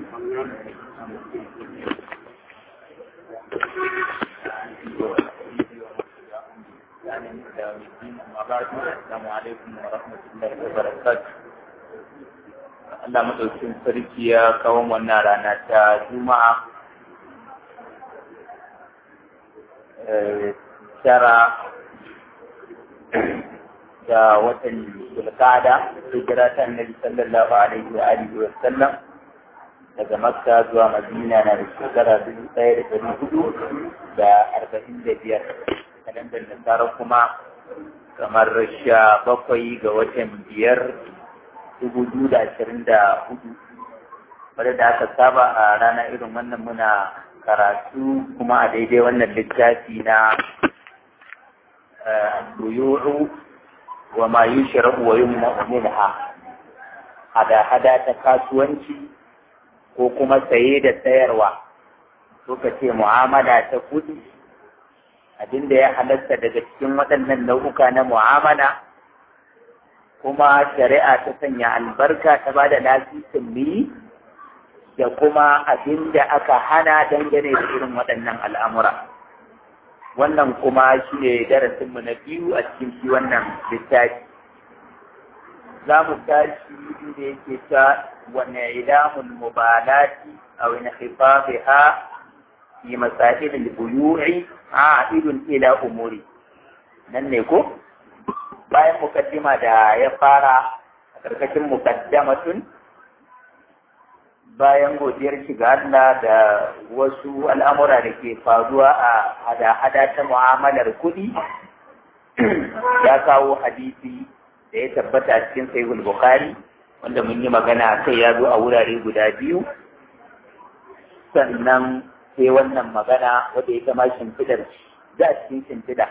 Assalamu alaikum wa rahmatullahi wa barakatuh. Allah maɗaukin sarki ya kawo wannan rana ta Juma'a tara da watan Zulqa'ada hijira ta Annabi sallallahu alaihi wa alihi wa sallam daga Makka zuwa Madina na da shekara dubu ɗaya da ɗari hudu da arba'in da biyar kalandar Nasara kuma kamar sha bakwai ga watan biyar dubu biyu da ashirin da hudu wadda da aka saba a rana irin wannan muna karatu kuma a daidai wannan littafi na buyuru wa ma yushrahu wa yumna minha hada-hada ta kasuwanci ko kuma saye da sayarwa ko ka ce mu'amala ta kudi abinda ya halatta daga cikin waɗannan nau'uka na mu'amala kuma shari'a ta sanya albarka ta ba da lasisin mi da kuma abinda aka hana dangane da irin waɗannan al'amura wannan kuma shi ne darasinmu na biyu a cikin shi wannan littafi za mu tashi inda yake ta wane idamun mubalati a wani khifafiha fi masail al-buyu'i a'idun ila umuri nan ne ko bayan mukaddima da ya fara a karkashin mukaddamatun bayan godiyar shiga Allah da wasu al'amura da ke faruwa a hada-hada ta mu'amalar kuɗi ya kawo hadisi da ya tabbata a cikin sahihul bukhari wanda mun yi magana kai ya zo a wurare guda biyu sannan sai wannan magana wadda ya kama shimfidar za a cikin shimfida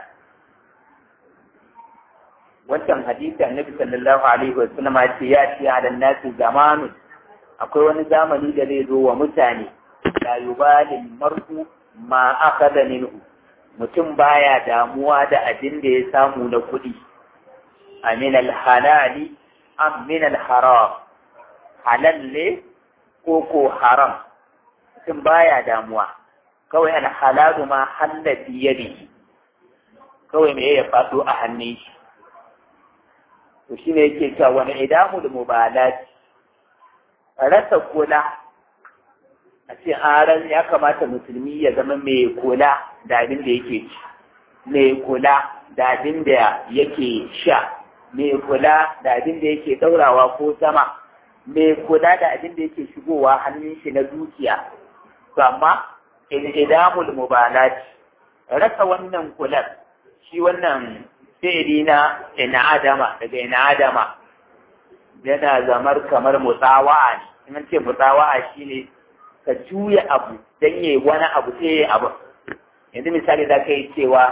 wancan hadisi annabi sallallahu alaihi wa sallam ya ce ya ce ala nasi zamanun akwai wani zamani da zai zo wa mutane la yubali mar'u ma akhadha minhu mutum baya damuwa da abin da ya samu na kuɗi amin al-halali am min al-haram halal ne ko ko haram mutum baya damuwa kawai alhalalu ma hallafi yadihi kawai me ya faɗo a hannun shi to shine yake cewa wani idamu da mubalat rasa kula a ce aran ya kamata musulmi ya zama mai kula da abin da yake ci mai kula da abin da yake sha mai kula da abin da yake ɗaurawa ko sama mai kula da abin da yake shigowa hannun shi na dukiya to amma idamul mubalat rasa wannan kular shi wannan fi'ili na ina adama daga ina adama yana zamar kamar mutsawa'a ne in ce mutsawa'a shine ka juya abu dan yayi wani abu sai yayi abu yanzu misali za ka yi cewa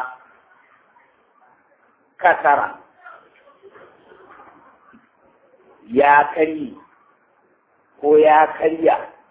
kasara ya karye ko ya karya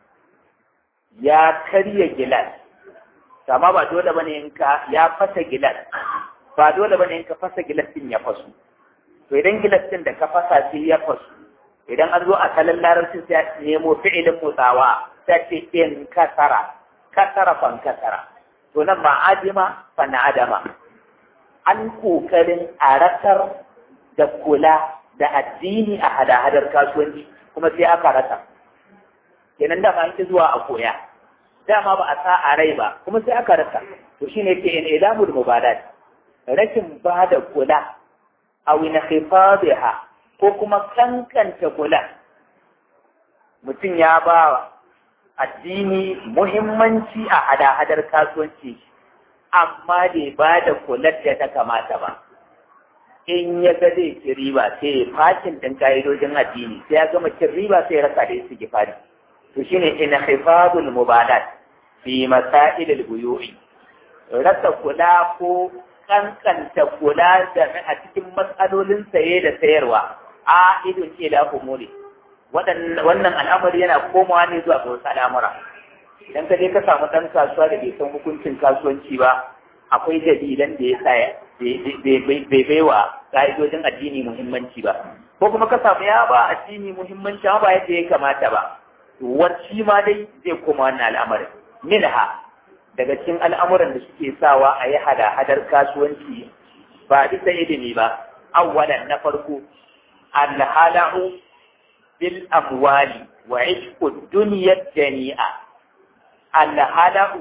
ya karya gilas amma ba dole bane in ka ya fasa gilas ba dole bane in ka fasa gilas din ya fasu to idan gilas din da ka fasa sai ya fasu idan an zo a kalan larabcin sai nemo fi'ilin mutsawa sai ce in kasara kasara fan kasara to nan ba adima fa na adama an kokarin a rasar da kula da addini a hada-hadar kasuwanci kuma sai aka rasa kenan dama an ki zuwa a koya dama ba a sa a rai ba kuma sai aka rasa to shine ke in ilamul mubadat rashin ba da kula a wina khifadiha ko kuma kankanta kula mutum ya ba addini muhimmanci a hada-hadar kasuwanci amma bai ba da kular da ta kamata ba in ya ga zai ci riba sai ya fakin ɗin ka'idojin addini sai ya gama cin riba sai ya rasa da su gifari to shine inhifadul mubadat fi masail al-buyu'i rasa kula ko kankanta kula da a cikin matsalolin saye da sayarwa a idon ce da umuri wannan al'amari yana komawa ne zuwa ga wasu al'amura idan ka je ka samu ɗan kasuwa da bai san hukuncin kasuwanci ba akwai dalilan da ya sa bai bai wa ka'idojin addini muhimmanci ba ko kuma ka samu ya ba addini muhimmanci ba yadda ya kamata ba wacce ma dai zai koma wannan al'amarin minha daga cikin al'amuran da suke sawa a yi hada-hadar kasuwanci ba bisa ilimi ba awwalan na farko alhala'u bil amwali wa ishqu dunyar jami'a alhala'u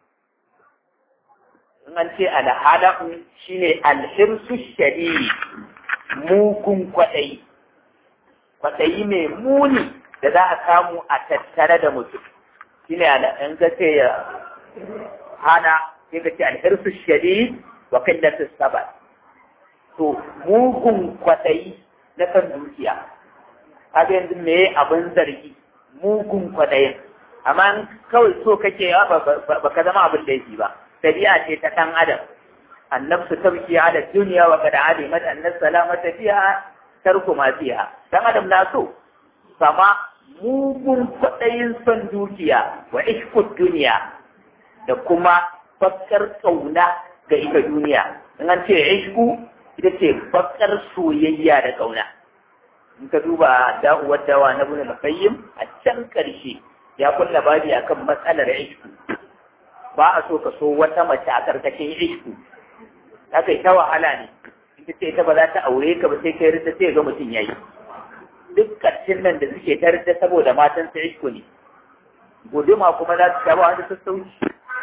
in an ce alhala'u shine alhirsu shari'i mugun kwaɗayi kwaɗayi mai muni da za a samu a tattare da mutum shine in ka ce ya hana sai ka ce alhirsu shari'i wa qillatu sabar to mugun kwaɗayi na kan dukiya kaga yanzu me abin zargi mugun kwaɗayin amma kawai so kake ba ka zama abin da yake ba tabi'a ce ta ɗan adam annabsu tabki ala duniya wa kada alimat annas salamata fiha tarku ma fiha dan adam na so sama mugun kwaɗayin son dukiya wa ishku duniya da kuma fakkar kauna ga ita duniya in an ce ishku ita ce fakkar soyayya da kauna in ka duba da'uwar dawa na bin al-qayyim a can karshe ya kulla babi akan matsalar ishku ba a so ka so wata mace a karkashin ishku haka ita wahala ne ita ce ita ba za ta aure ka ba sai kai rinta sai ga mutum yayi duk karshen nan da suke ta rinta saboda matan sa ishku ne guduma kuma za su shaba wani sassauci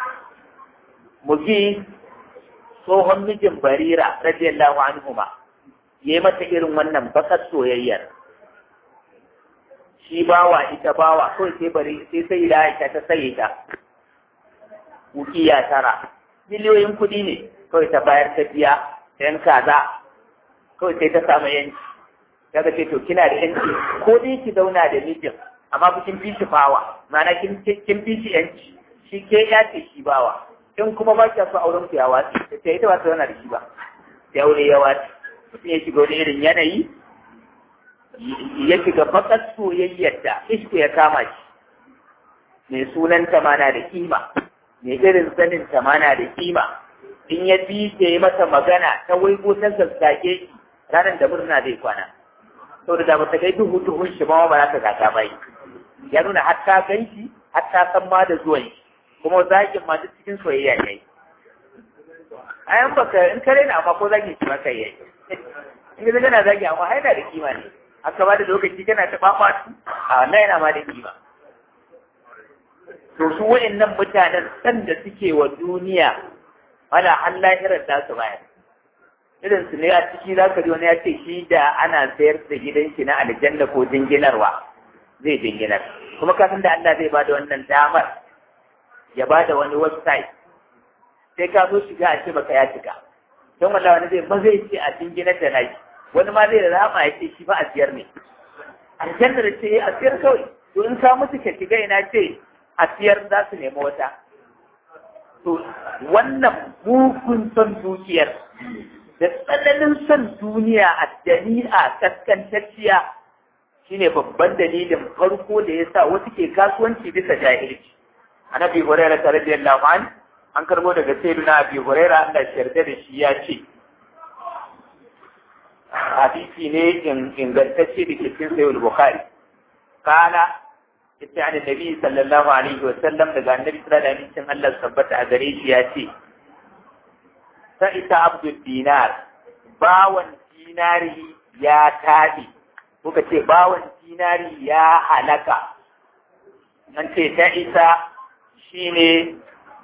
mugi tsohon mijin barira radiyallahu anhuma yayi mata irin wannan bakar soyayyar shi bawa ita bawa kawai sai bari sai sai da Aisha ta saye ta ukiya tara miliyoyin kuɗi ne kawai ta bayar ta biya yan kaza kawai sai ta samu yanci daga ce to kina da yanci ko dai ki zauna da mijin amma ku kin fi shi fawa ma'ana kin kin fi shi yanci shi ke ya ce shi bawa in kuma ba ki so auren ku ya watsi ta ce ita ba ta zauna da shi ba sai aure ya watsi mutum ya shiga wani irin yanayi ya shiga bakar soyayyar da ishku ya kama shi mai sunan mana da kima mai irin sanin mana da kima in ya bi ta yi masa magana ta waigo ta zazzage shi ranar da murna zai kwana saboda da ba ta kai duhu duhun shi ma ba za ta gata bai ya nuna har ta gan shi har ta san ma da zuwan shi kuma zagin ma duk cikin soyayya ne ayan baka in kare na amma ko zagin shi maka yayi in ga kana zagi amma ai na da kima ne aka ba da lokaci kana ta babatu a wannan yana ma da kima to su wa'annan mutanen san da suke wa duniya wala an lahirar da su bayar irin su ne a ciki za ka ji wani ya ce shi da ana sayar da gidan shi na aljanna ko jinginarwa zai jinginar kuma kafin da Allah zai bada wannan damar ya bada wani website sai ka zo shiga a ce baka ya shiga don wallahi wani zai ba zai ce a jinginar da naki wani ma zai rama ya ce shi ba a siyar ne aljanna da ce a siyar kawai to in ka musu ka shiga ina ce a siyar za su nemi wata to wannan mugun son dukiyar da tsananin son duniya a jami'a kaskantacciya shine babban dalilin farko da ya sa wasu ke kasuwanci bisa jahilci annabi hurairah radiyallahu an an karbo daga sayyidina abi hurairah Allah ya yarda da shi ya ce hadisi ne ingantacce da ke cikin sayyid bukhari kana yace an nabi sallallahu alaihi wa sallam daga annabi sallallahu alaihi wa sallam Allah tabbata a gare shi ya ce ta ita abdul dinar bawan dinari ya taɗi kuka ce bawan dinari ya halaka nan ce ta isa shine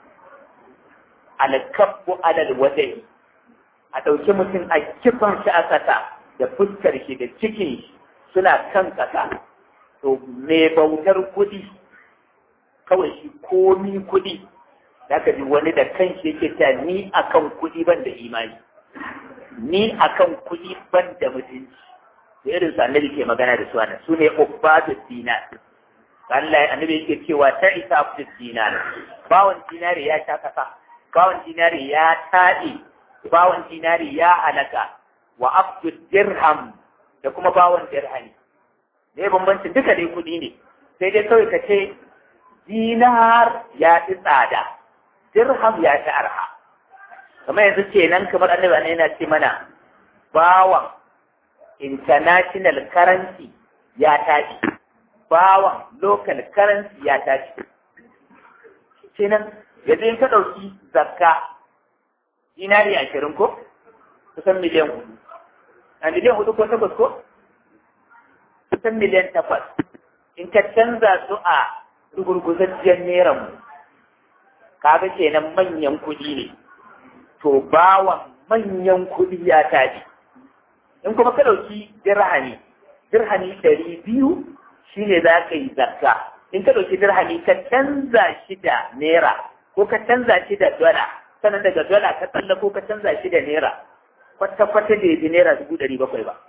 alkabbu alal wadai a ɗauki mutum a kifan shi a ƙasa da fuskar shi da cikin shi suna kan ƙasa to mai bautar kuɗi kawai shi komi kuɗi za ka ji wani da kanshi yake ta ni akan kuɗi ban da imani ni akan kuɗi ban da mutunci da irin su annabi ke magana da su ana su ne ubbatu dinar Allah annabi yake cewa ta isa abdu dinar bawan dinari ya sha kasa bawan dinari ya taɗe bawan dinari ya halaka wa abdu dirham da kuma bawan dirhami ne bambanci duka dai kuɗi ne sai dai kawai ka ce dinar ya fi tsada dirham ya fi arha kamar yanzu kenan kamar annabi ana yana ce mana bawan international currency ya tashi bawan local currency ya tashi kenan yanzu in ka ɗauki zakka dinari ashirin ko kusan miliyan hudu a miliyan hudu ko takwas ko kusan miliyan takwas in ka canza su a rugurguzacciyar neran mu kaga kenan manyan kuɗi ne to bawan manyan kuɗi ya tashi in kuma ka ɗauki dirhami dirhami ɗari biyu shine za ka yi zakka in ka ɗauki dirhami ka canza shi da naira ko ka canza shi da dola sannan daga dola ka tsalla ko ka canza shi da naira kwata-kwata da yaji naira dubu ɗari bakwai ba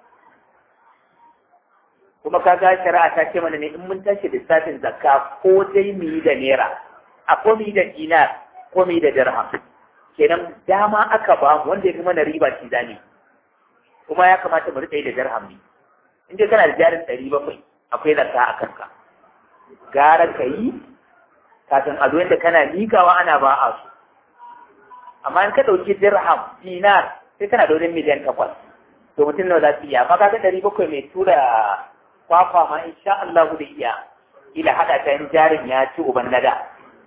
kuma ka ga shari'a ta ce mana ne in mun tashi lissafin zakka ko dai mu yi da naira a ko mu yi da dinar ko mu yi da dirham kenan dama aka ba mu wanda ya fi mana riba shi zane kuma ya kamata mu rika yi da dirham ne in dai kana da jarin ɗari bakwai akwai zakka a kanka gara ka yi kafin a da kana mikawa ana ba a su amma in ka ɗauki dirham dinar sai kana da wani miliyan takwas to mutum nawa za su iya amma kaga ɗari bakwai mai tura kwakwa ma insha Allah da iya ila haɗa ta yin jarin ya ci uban nada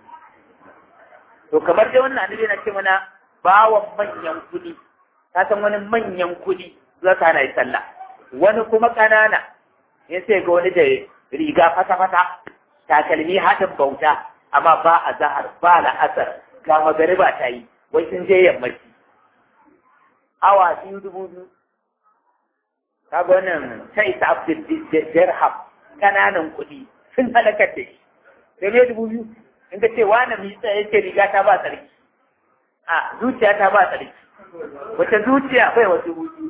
to kamar dai wannan annabi na ce mana bawan manyan kuɗi ka san wani manyan kuɗi za ka hana yi sallah wani kuma ƙanana in sai ga wani da riga fata-fata takalmi haɗin bauta amma ba a zahar ba la'asar ga magariba ta yi wai sun je yammaci awa biyu dubu biyu kaga wannan ta isa abdul dirham kananan kuɗi sun halakar da shi sai ne dubu biyu in ka ce wani mai tsaye ce riga ta ba tsarki a zuciya ta ba tsarki wata zuciya bai wasu dubu biyu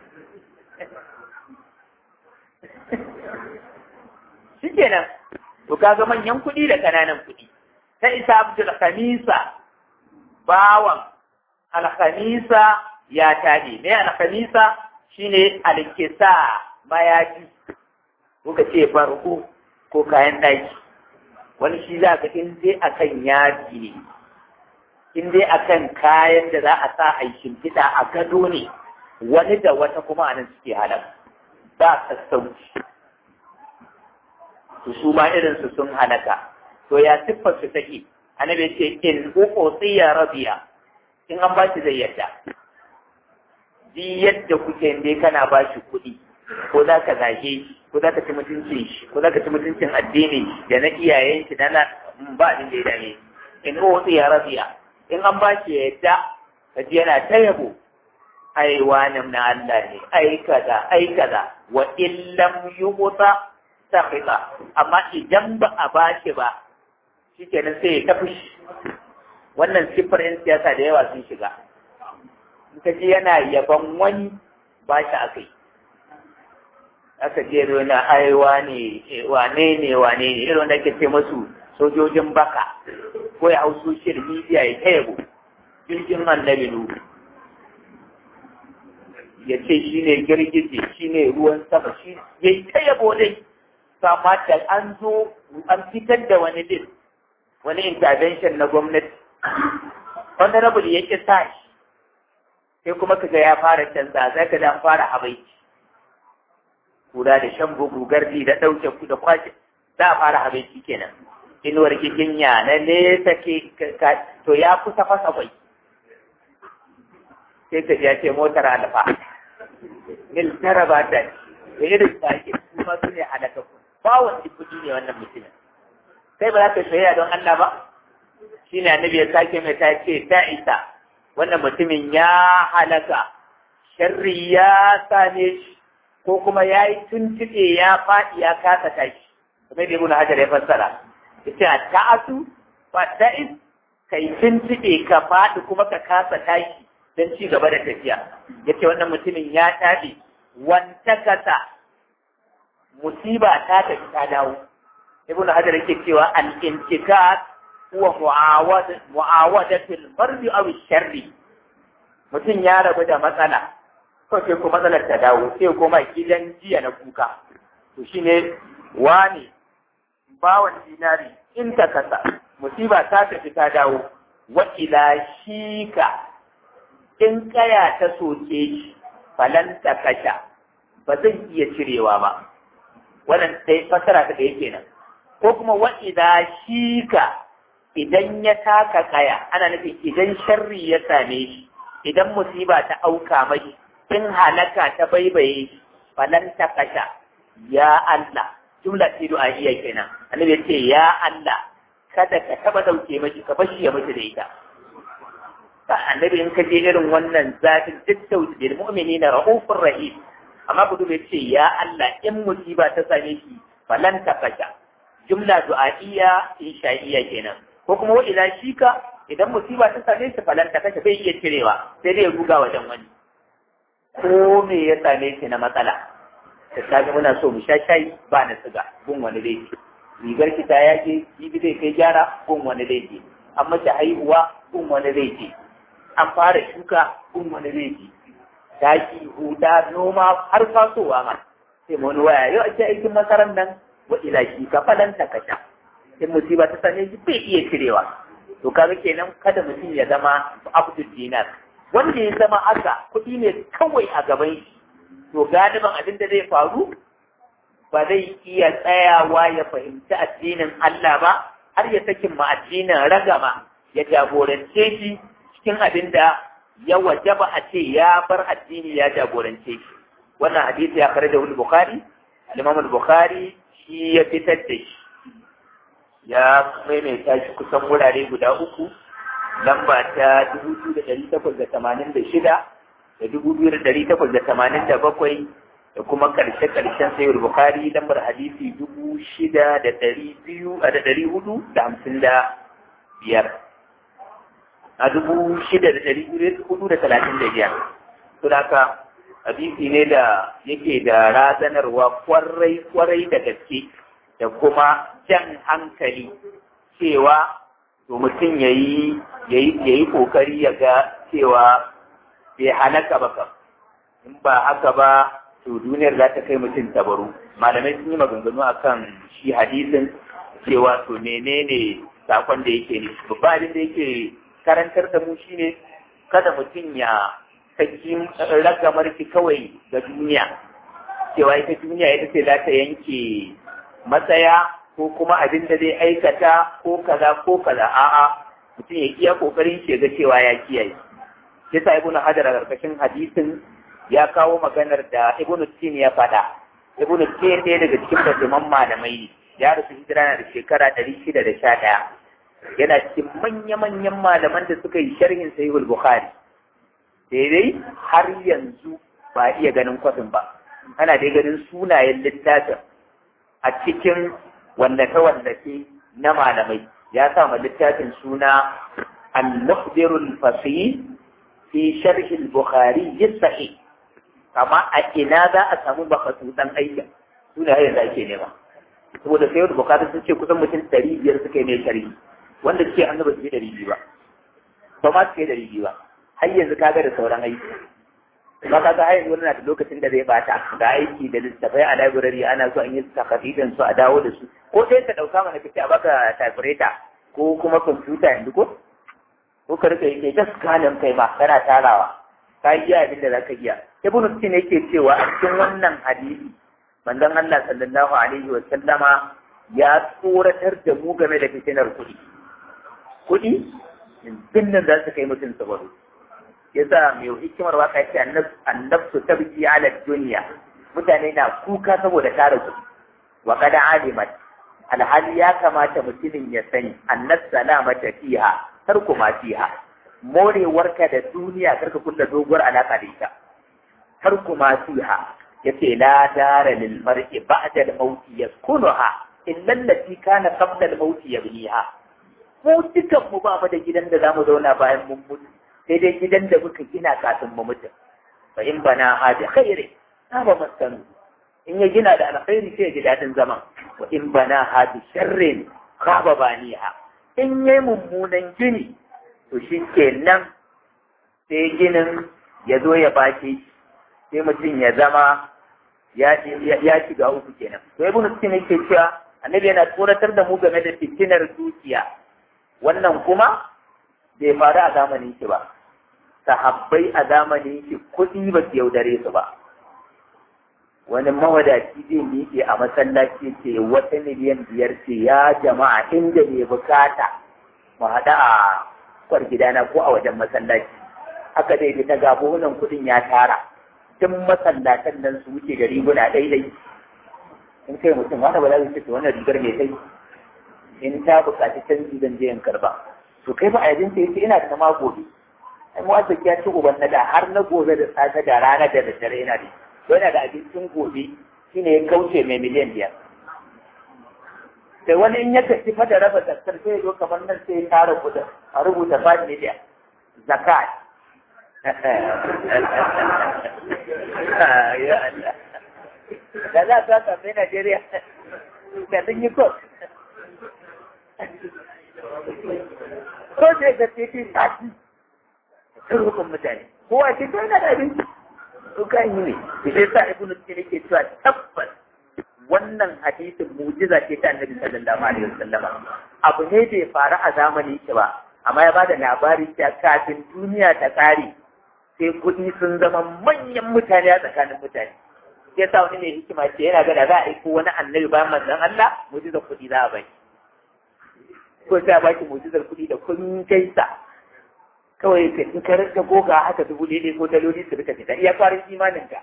shi kenan to kaga manyan kuɗi da kananan kuɗi ta isa abdul khamisa bawan alkhamisa ya taɗe me alkhamisa shine alkisa mayafi kuka ce farko ko kayan ɗaki wani shi za ka in dai akan yaji ne in dai akan kayan da za a sa a shimfiɗa a gado ne wani da wata kuma anan suke halar ba sassauci to su ma irinsu sun halaka to ya siffar su take annabi ce in uku tsiya rabiya in an ba shi zai yadda di yadda kuke dai kana ba shi kuɗi ko za ka zage shi ko za ka ci mutuncin shi ko za ka ci mutuncin addini da na iyayen shi na ba abin da ya dame in uku tsiya rabiya in an ba shi yadda ka ji yana ta yabo ai wani na Allah ne ai kaza ai kaza wa illam yuqta sakhita amma idan ba a bashi ba shikenan sai ya tafi wannan siffar yan siyasa da yawa sun shiga in ka ji yana yaban wani ba shi aka yi aka je na ai wane wane ne wane ne irin wanda ake ce masu sojojin baka ko ya hau social media ya ta yabo jirgin annabi nuhu ya ce shi ne girgije shi ne ruwan sama shi ya yi ta yabo dai sama da an zo an fitar da wani din wani intervention na gwamnati honorable ya ƙi sa shi sai kuma kaga ya fara canza za ka da fara habaici kura da shan bugu gardi da ɗauke ku da kwashe za a fara habaici kenan inuwar giginya na nesa ke to ya kusa fasa kwai sai ka ya ce motar alfa mil tara ba ta da irin sake kuma su ne halaka ku ba wani kuɗi ne wannan mutumin sai ba za ka soyayya don Allah ba shi ne annabi ya sake mai ta ce ta isa wannan mutumin ya halaka sharri ya same shi ko kuma ya yi tuntuɓe ya faɗi ya kasa tashi kamar da ibn hajar ya fassara yace a ta'atu fa ta'is kai tuntuɓe ka faɗi kuma ka kasa tashi don ci gaba da tafiya yace wannan mutumin ya tafi wanta kasa musiba ta tafi ta dawo ibnu hajar yake cewa al intikat huwa mu'awad mu'awadatul mardi aw sharri mutum ya rabu da matsala ko sai ko matsalar ta dawo sai koma gidan jiya na kuka to shine wani bawan dinari in ta kasa musiba ta tafi ta dawo wa ila shika in kaya ta soke shi falan ta kasha ba zan iya cirewa ba wannan sai fasara ta da yake nan ko kuma wa idza shika idan ya taka kaya ana nufin idan sharri ya same shi idan musiba ta auka mai in halaka ta baibaye shi falan ta kasha ya Allah jumla ce du'a'iyya kenan annabi ya ce ya Allah kada ka taba dauke mashi ka bashi ya mutu da ita annabi in ka je irin wannan zafin duk tawjid mu'minina raufur rahim amma ku dube ce ya Allah in musiba ta same shi falan ta kasha jumla du'a'iyya insha'iyya kenan ko kuma wa ila shika idan musiba ta same shi falan ta kasha bai iya cirewa sai dai ya guga wajen wani ko me ya same shi na matsala ta tafi muna so mu sha shayi ba na siga gun wani laifi rigar ki ta yake jibi zai kai gyara gun wani laifi an mace haihuwa gun wani laifi an fara shuka gun wani laifi taki huda noma har fasowa ma sai mu wani waya yau ake aikin masarar nan wa ila shi ka falanta ka sha in musiba ta same shi bai iya cirewa to kaga kenan kada mutum ya zama abdul dinar wanda ya zama haka kuɗi ne kawai a gaban shi to galiban abin da zai faru ba zai iya tsayawa ya fahimci addinin Allah ba har ya sakin ma addinin ragama ya jagorance shi cikin abin da ya wajaba a ce ya bar addini ya jagorance shi wannan hadisi ya kare da wani bukhari al-imam al-bukhari shi ya fitar da shi ya maimaita shi kusan wurare guda uku lamba ta dubu biyu da ɗari takwas da tamanin da shida da dubu biyu da ɗari takwas da tamanin da bakwai da kuma ƙarshe ƙarshen sayar bukari lambar hadisi dubu shida da ɗari biyu a da ɗari hudu da hamsin da biyar a dubu shida da ɗari hudu da talatin da biyar to haka hadisi ne da yake da razanarwa kwarai kwarai da gaske da kuma jan hankali cewa to mutum ya yi ƙoƙari ya ga cewa bai halaka ba kam in ba haka ba to duniyar za ta kai mutum tabaru malamai sun yi maganganu akan shi hadisin cewa to menene sakon da yake ne babba abin da yake karantar da mu shine kada mutum ya saki ragamar ki kawai ga duniya cewa ita duniya ita ce za ta yanke matsaya ko kuma abin da zai aikata ko kaza ko kaza a'a mutum ya iya kokarin shi ga cewa ya kiyaye yasa ibnu hajar a karkashin hadisin ya kawo maganar da ibnu tin ya faɗa ibnu tin ɗaya daga cikin bajiman malamai ya rasu hijira na da shekara ɗari shida da sha ɗaya yana cikin manya-manyan malaman da suka yi sharhin sahihul bukhari daidai har yanzu ba iya ganin kwafin ba ana dai ganin sunayen littafin a cikin wallafe-wallafe na malamai ya sa ma littafin suna al-mukhbirul fasih fi sharh al-bukhari sahih kama a ina za a samu bakatutan aikin suna har yanzu ake nema saboda sai wani bukhari sun ce kusan mutum ɗari biyar suka yi mai sharhi wanda suke an ba su yi ɗari biyu ba ba ma su yi ɗari biyu ba har yanzu kaga da sauran aiki ba ka ga har yanzu na da lokacin da zai bata ga aiki da littafai a library ana so an yi takafidin su a dawo da su ko sai ka dauka mana kace a baka typewriter ko kuma computer yanzu ko ko ka rika yake ta scanning kai ma kana tarawa ka yi abin da zaka iya ibn Sina yake cewa a cikin wannan hadisi manzon Allah sallallahu alaihi wa sallama ya tsoratar da mu game da fitinar kuɗi kuɗi binnan za su kai mutum sabaru yasa mai hikimar waka ce annabsu tabki ala dunya mutane na kuka saboda tara kuɗi wa qad alimat alhali ya kamata mutumin ya sani annas salamata fiha tarku ma fiha morewarka da duniya karka kulla doguwar alaka da ita tarku ma fiha yace la dara lil mar'i ba'da al-maut yaskunuha illa allati kana qabla al-maut yabniha mu dukan mu ba mu da gidan da zamu zauna bayan mun mutu sai dai gidan da muka gina kafin mu mutu fa in bana hadi khairi na ba maskanu in ya gina da alkhairi sai ya ji dadin zaman wa in bana hadi sharrin khaba baniha in yayi mummunan gini to shi kenan sai ginin ya zo ya bace sai mutum ya zama ya shiga uku kenan to ibn Sina yake cewa annabi yana tsoratar da mu game da fitinar dukiya wannan kuma bai faru a zamanin shi ba sahabbai a zamanin shi kuɗi ba su yaudare su ba wani mawadaci zai miƙe a masallaci ce wata miliyan biyar ce ya jama'a inda ne bukata mu haɗa a kwar gidana ko a wajen masallaci haka dai da ta gabo wannan kuɗin ya tara duk masallatan nan su wuce da riguna daidai in kai mutum wanda ba za su ce wannan rigar mai kai in ta buƙaci canji zan je in karba to kai ba a yajin ta yace ina da ma gobe ai mu azzaki ya ci uban na da har na gobe da safe da rana da daddare yana da yana da abincin gobe shine ya kauce mai miliyan biyar sai wani in ya tafi fa da raba zakar sai ya zo kamar nan sai ya tara kudin a rubuta 5 miliyan zakat ya Allah da za ta sami Najeriya da sun yi kot ko sai ga titi tashi sun rukun mutane kowa ce to yana da abinci su kan yi ne sai sa ibnu tsiri ke cewa tabbas wannan hadisin mujiza ce ta annabi sallallahu alaihi wasallam abu ne bai faru a zamani ki ba amma ya bada labari cewa kafin duniya ta kare sai kuɗi sun zama manyan mutane a tsakanin mutane sai sa wani mai hikima ce yana gada za a aiko wani annabi bayan manzon Allah mujizar kuɗi za a bai ko sai a baki mujizar kuɗi da kun gaisa kawai ka in ka rinka goga haka dubu daidai ko daloli su rika fita iya kwarin imanin ka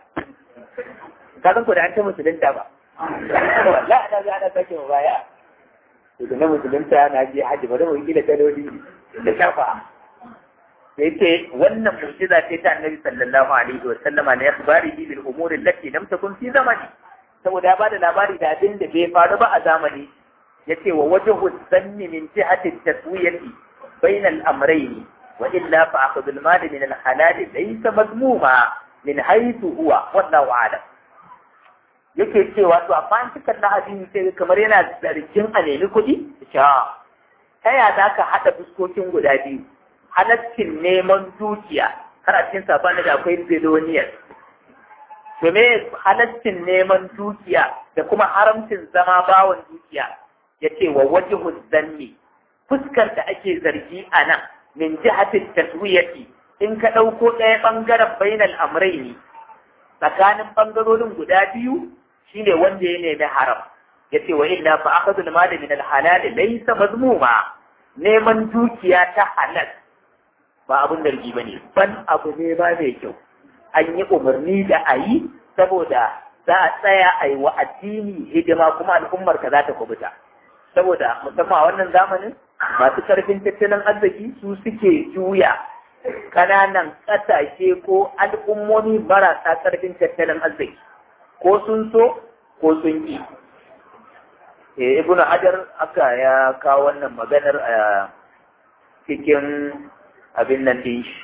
ka san ko da an ta musulunta ba wallahi ana ga ana sake mu baya to da na musulunta na je haji ba da mu kila daloli da shafa sai ce wannan mu'jiza ce ta annabi sallallahu alaihi wa sallama na ikhbari bil umuri allati lam takun fi zamani saboda ya bada labari da abin da bai faru ba a zamani yace wa wajhu zanni min jihati taswiyati bayna al-amrayn wa illa fa akhudhu al-mal min al-halal laysa madmuma min haythu huwa wallahu a'lam yake cewa to amma an cika na hadisi sai kamar yana zargin a nemi kuɗi ta ya za ka haɗa fuskokin guda biyu halaccin neman dukiya har a cikin sabani da akwai biloniyar to me halaccin neman dukiya da kuma haramcin zama bawan dukiya ya ce wa wajhu zanni fuskar da ake zargi a nan min jihatin taswiyati in ka ɗauko ɗaya ɓangaren bainal amraini tsakanin ɓangarorin guda biyu shine wanda ya nemi haram ya ce wa illa fa akhadhu al-mal min al-halal laysa mazmuma neman dukiya ta halal ba abun zargi bane ban abu ne ba mai kyau an yi umarni da a yi saboda za a tsaya a yi wa addini hidima kuma al'ummar ka za ta kubuta saboda musamman a wannan zamanin masu karfin tattalin arziki su suke juya ƙananan ƙasashe ko al'ummomi marasa karfin tattalin arziki ko sun so ko sun ƙi eh ibnu hajar aka ya kawo wannan maganar a cikin abin nan din shi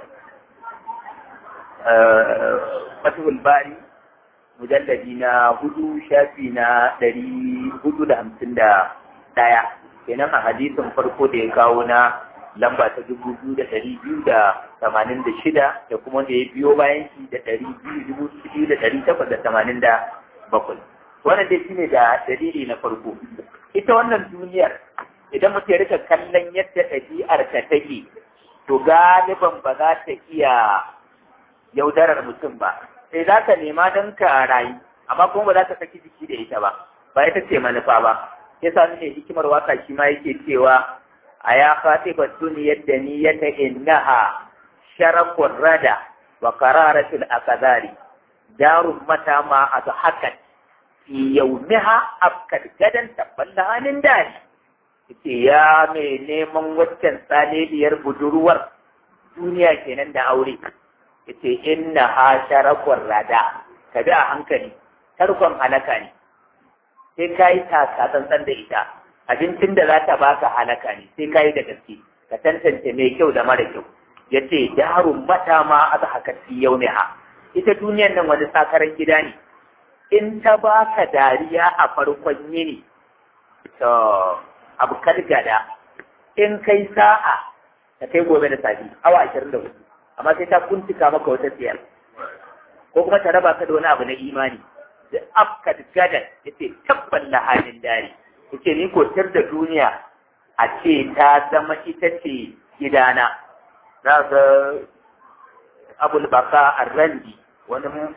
fatihul bari mujalladi na hudu shafi na ɗari hudu da hamsin da ɗaya kenan a hadisin farko da ya kawo na lamba ta dubu biyu da ɗari biyu da tamanin da shida da kuma da ya biyo bayan shi da ɗari biyu dubu biyu da ɗari takwas da tamanin da bakwai wannan dai shine da dalili na farko ita wannan duniyar idan mutum ya rika kallon yadda ɗabi'ar ta take to galiban ba za ta iya yaudarar mutum ba sai za ka nema don ka rayu amma kuma ba za ka saki jiki da ita ba ba ita ce manufa ba ya sa ne hikimar waka shi ma yake cewa a ya fati ba duniyar da niyyata innaha sharafun rada wa qararatul akadari darun mata ma a hakan fi yaumiha afkar gadan tabballa hannun dari yace ya mai neman waccan tsaleliyar budurwar duniya kenan da aure yace inna ha sharakun rada ka bi a hankali tarkon halaka ne sai ka yi taka tsantsan da ita abincin da za ta baka halaka ne sai ka yi da gaske ka tantance mai kyau da mara kyau yace darun mata ma a haka fi yaumiha ita duniyan nan wani sakaran gida ne in ta baka dariya a farkon yini to abu gada in kai sa'a ta kai gobe da safi awa ashirin da hudu amma sai ta kuntuka maka wata tsiyar ko kuma ta raba ka da wani abu na imani da afka gadan ya ce tabban lahanin dare ya ce ni kotar da duniya a ce ta zama ita ce gidana za ga abul baka arrandi wani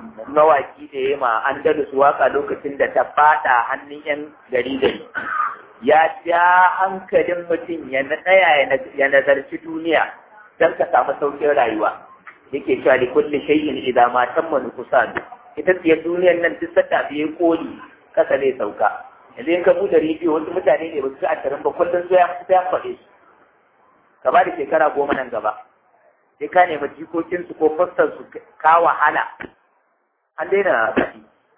mawaki da ya ma andalus waka lokacin da ta fada hannun yan gari gari ya ja hankalin mutum ya tsaya ya nazarci duniya don ka samu saukin rayuwa yake cewa li kulli shay'in idan ma tamma nuqsan ita ce duniyar nan duk sata biye koli kasa ne sauka yanzu in ka bude rediyo wasu mutane ne ba su a tarin ba kullum sai ya fita ya faɗe su ka ba da shekara goma nan gaba sai ka nemi jikokinsu ko fastar su ka wahala an daina faɗi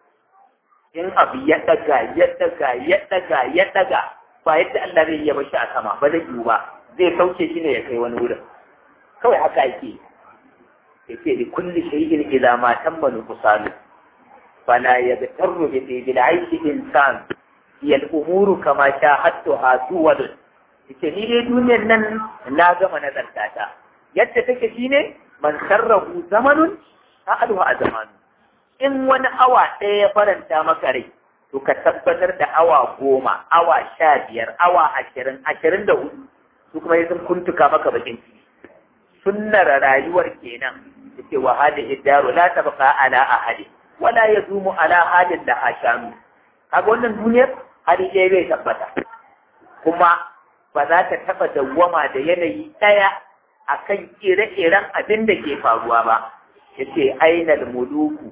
in abu ya ɗaga ya ɗaga ya ɗaga ya ɗaga ba yadda Allah zai iya bashi a sama ba zai yiwu ba zai sauke shi ne ya kai wani wurin kawai haka yake yake da kulli shay'in idza ma tamma nuqsanu fala yabtarru bi bil aishi insan hiya al umuru kama shahadtuha suwadun yace ni dai duniyar nan na gama nazarta ta yadda take shine man sarrahu zamanun sa'aluhu a zamanu in wani awa ɗaya ya faranta maka rai to ka tabbatar da awa goma awa sha biyar awa ashirin ashirin da hudu su kuma yi sun kuntuka maka bakin ciki sunnar rayuwar kenan yace wa hadihi daru la tabqa ala ahadi wala yazumu ala halin da hashanu kaga wannan duniyar hali ɗaya bai tabbata kuma ba za ta taɓa dawwama da yanayi ɗaya akan ire-iren abin da ke faruwa ba yace ainal muluku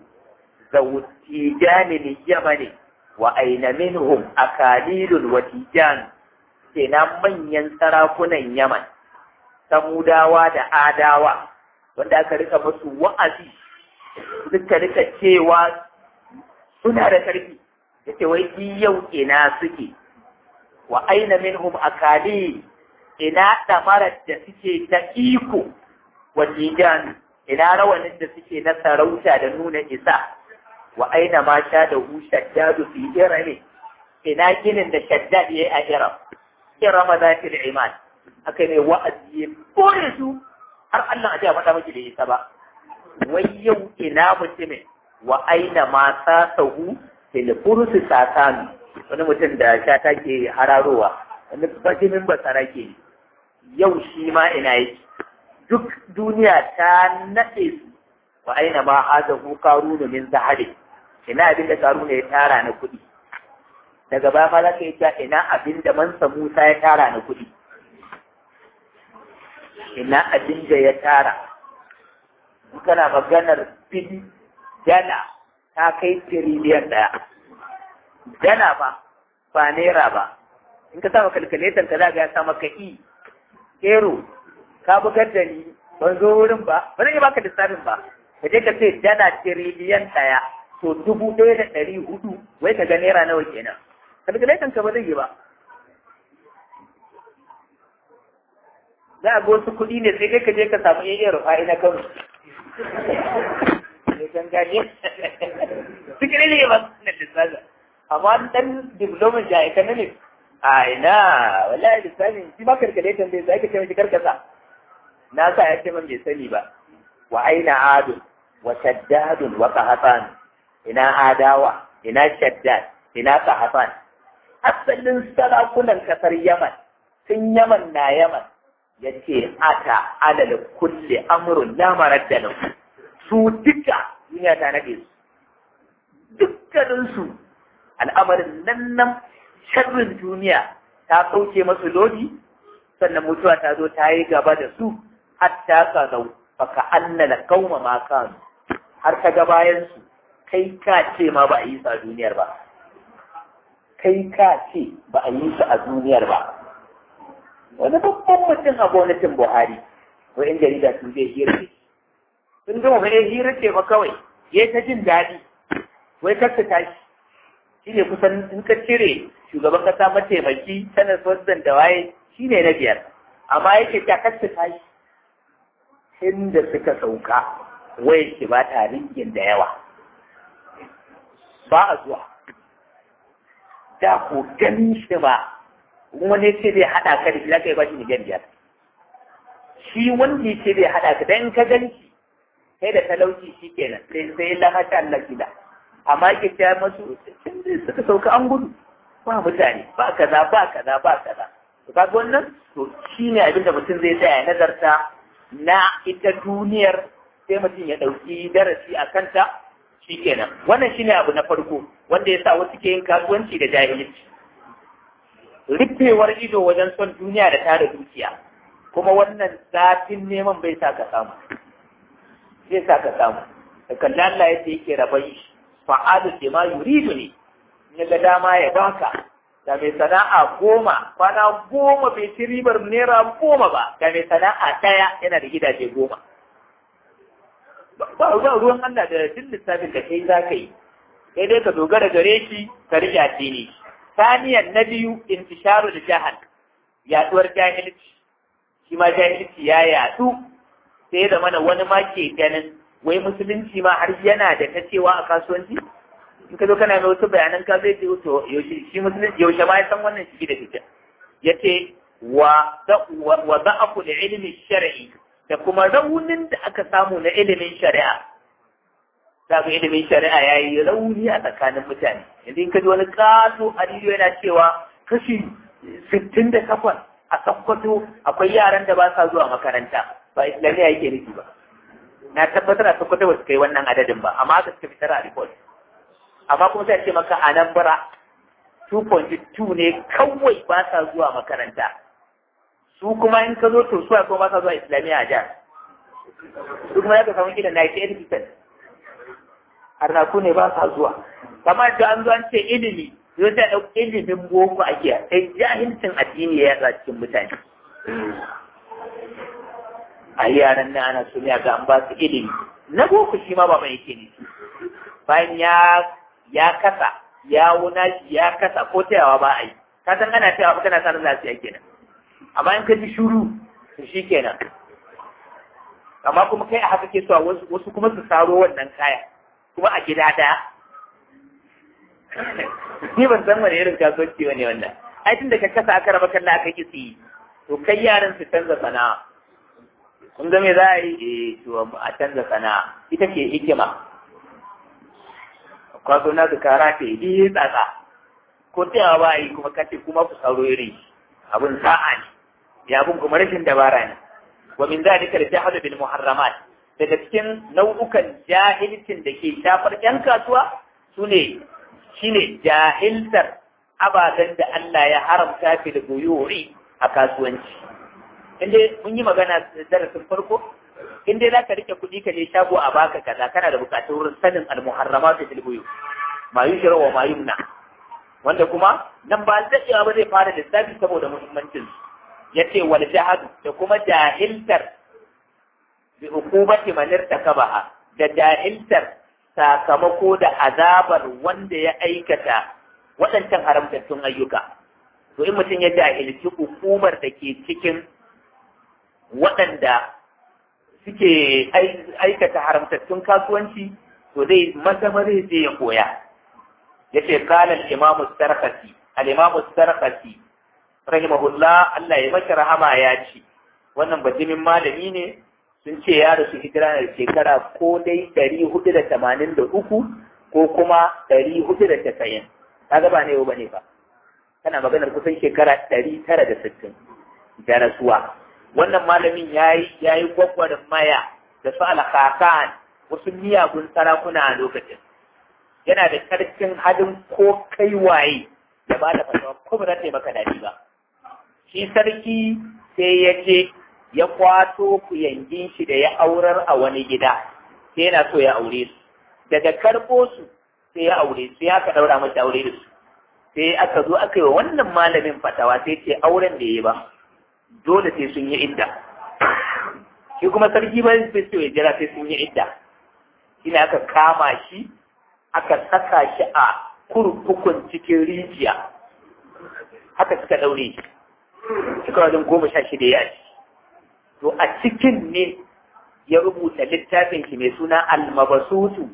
zawtijanil yamani wa aina minhum akalilul watijan kenan manyan sarakunan yaman samudawa da adawa wanda aka rika musu wa'azi suka rika cewa suna da ƙarfi yace wai yau ina suke wa aina minhum akalil ina damarar da suke ta iko wa tijan ina rawanin da suke na sarauta da nuna isa wa aina ma sha da hu shaddadu fi irami ina ginin da shaddad yayi a iram irama zati da iman aka ne wa'azi ya kore su har Allah a faɗa miki da isa ba wai yau ina mutumin wa aina ma sa sahu fil fursi sasanu wani mutum da sha take hararowa wani bajimin basara ke yau shi ma ina yake duk duniya ta naɗe su wa aina ma haza hu karunu min zahari ina abin da karunu ya tara na kuɗi daga baya ma za ka yi cewa ina abin da mansa Musa ya tara na kuɗi ina abin da ya tara kana maganar fili dala ta kai tiriliyan ɗaya dala ba ba naira ba in ka sama kalkuletan ka za ga ya sa maka i ero ka bugar da ni ban zo wurin ba ba zan yi baka lissafin ba ka je ka ce dala tiriliyan ɗaya to dubu ɗaya da ɗari hudu wai ka ga naira nawa kenan kalkuletan ka ba zai yi ba za a ga wasu kuɗi ne sai kai ka je ka samu iya rufa'i na kano ne kan gane suke ne ba na lissafi amma dan diplomin ja economics a ina wallahi lissafin shi ma kalkuletan bai sai ka ce mishi karkasa na sa ya ce man bai sani ba wa aina adun wa shaddadun wa qahatan ina adawa ina shaddad ina qahatan asalin sarakunan kasar yaman sun yaman na yaman yace ata alal kulli amrun la maradda lahu su duka duniya ta nade su dukkanin su al'amarin nan nan sharrin duniya ta kauce masu lodi sannan mutuwa ta zo ta yi gaba da su hatta ka zau baka annala kauma ma kanu har ka ga bayan su kai ka ce ma ba a yi su a duniyar ba kai ka ce ba a yi su a duniyar ba wani babban mutum a gwamnatin buhari ko in jarida sun zai hira ce sun gama ba hira ce ba kawai ya ta jin daɗi wai kar ta tashi shi ne kusan in ka cire shugaban kasa mataimaki sanar president da waye shi ne na biyar amma yake ta kar ta tashi inda suka sauka wai ki ba ta ringin da yawa ba a zuwa da ko ganin shi ba wani ce zai haɗa ka da shi zaka yi ba shi miliyan biyar shi wanda ya ce zai haɗa ka dan ka gani shi sai da talauci shi kenan sai sai la masha Allah kida amma ke ta masu suka sauka an gudu ba mutane ba kaza ba kaza ba kaza to kaga wannan to shine abin da mutum zai tsaya nazarta na ita duniyar sai mutum ya ɗauki darasi a kanta shikenan wannan shine abu na farko wanda ya sa wasu ke yin kasuwanci da jahilci rufewar ido wajen son duniya da tara dukiya kuma wannan zafin neman bai sa ka samu zai sa ka samu da kallon Allah ya ce yake rabai fa'alu da ma yuridu ne ya ga dama ya baka da mai sana'a goma kwana goma bai ci ribar naira goma ba da mai sana'a ɗaya yana da gidaje goma ba ruwan Allah da duk lissafin da kai za ka yi sai dai ka dogara gare shi ka rike addini saniyan na biyu intisharu da jahal yaduwar jahilci shi ma jahilci ya yadu sai da mana wani ma ke ganin wai musulunci ma har yana da ta cewa a kasuwanci in ka zo kana mai wasu bayanan ka zai ce to yaushe shi musulunci yaushe ma ya san wannan shi da fita yace wa wa da'afu da ilmi shar'i da kuma raunin da aka samu na ilimin shari'a za ilimin shari'a ya yi rauni a tsakanin mutane yanzu in ka ji wani kaso a yana cewa kashi sittin da takwas a sakkwato akwai yaran da ba sa zuwa makaranta ba islamiyya yake nufi ba na tabbatar a sakkwato ba su kai wannan adadin ba amma aka suka fitar a report amma kuma sai ce maka a nan bara 2.2 ne kawai ba sa zuwa makaranta su kuma in ka zo to su kuma ba sa zuwa islamiyya a jihar su kuma ya ka samu kila 98% harnaku ne ba sa zuwa kamar da an zo an ce ilimi zai ta ɗauki ilimin boko ake sai jahilcin addini ya yatsa cikin mutane a yaran nan ana so ne ga an ba su ilimi na boko shi ma baban yake ne bayan ya ya kasa ya wuna shi ya kasa ko tayawa ba a yi ka san ana tayawa kana sanin lafiya kenan amma in ka ji shuru to shi kenan amma kuma kai a haka ke so wasu kuma su saro wannan kaya kuma a gida daya ni ban san wani irin kasuwanci wani wannan ai tun da ka kasa aka raba kalla aka ki tsiyi to kai yaran su canza sana'a kun ga me za a yi eh to a canza sana'a ita ke hikima kwazo na ka kara ta yi tsatsa ko ta ba yi kuma kace kuma ku sauro iri abun sa'a ne ya abun kuma rashin dabara ne wa min zalika al-jahlu bil muharramat daga cikin nau'ukan jahilcin da ke shafar ‘yan kasuwa su ne shi ne jahiltar ababen da Allah ya haramta fi da goyori a kasuwanci. Inda mun yi magana darasin farko, inda za ka rike kuɗi ka je shago a baka kaza kana da buƙatar wurin sanin almuharrama su filgoyo, ma yi shirawa ma yumna. Wanda kuma nan ba daɗewa ba zai fara lissafi saboda muhimmancin ya ce wal jahadu da kuma jahiltar bi hukumati man irtakabaha da jahiltar sakamako da azabar wanda ya aikata waɗancan haramtattun ayyuka to in mutum ya jahilci hukumar da ke cikin waɗanda suke aikata haramtattun kasuwanci to zai mazamare zai ya koya ya ce kala al-imamu sarkasi al-imamu sarkasi rahimahullah Allah ya mashi rahama ya ce wannan bajimin malami ne sun ce ya rasu hijira da shekara ko dai ɗari hudu da tamanin da uku ko kuma ɗari hudu da tasa'in kaga ba ne ba ne ba kana maganar kusan shekara ɗari tara da sittin da rasuwa wannan malamin ya yi ya yi gwagwarin maya da su alhakan wasu miyagun sarakuna a lokacin yana da karfin halin ko kai waye da ba da fatawa ko ba za ta yi maka daɗi ba shi sarki sai ya ce ya kwato kuyangin shi da ya aurar a wani gida sai yana so ya aure su daga karɓo su sai ya aure su ya ka ɗaura masa aure da su sai aka zo aka yi wa wannan malamin fatawa sai ce auren da ya yi ba dole sai sun yi idda shi kuma sarki ba sai so ya jira sai sun yi idda shi ne aka kama shi aka saka shi a kurkukun cikin rijiya haka suka ɗaure shi suka wajen goma sha shida ya ci to a cikin ne ya rubuta littafin shi mai suna almabasutu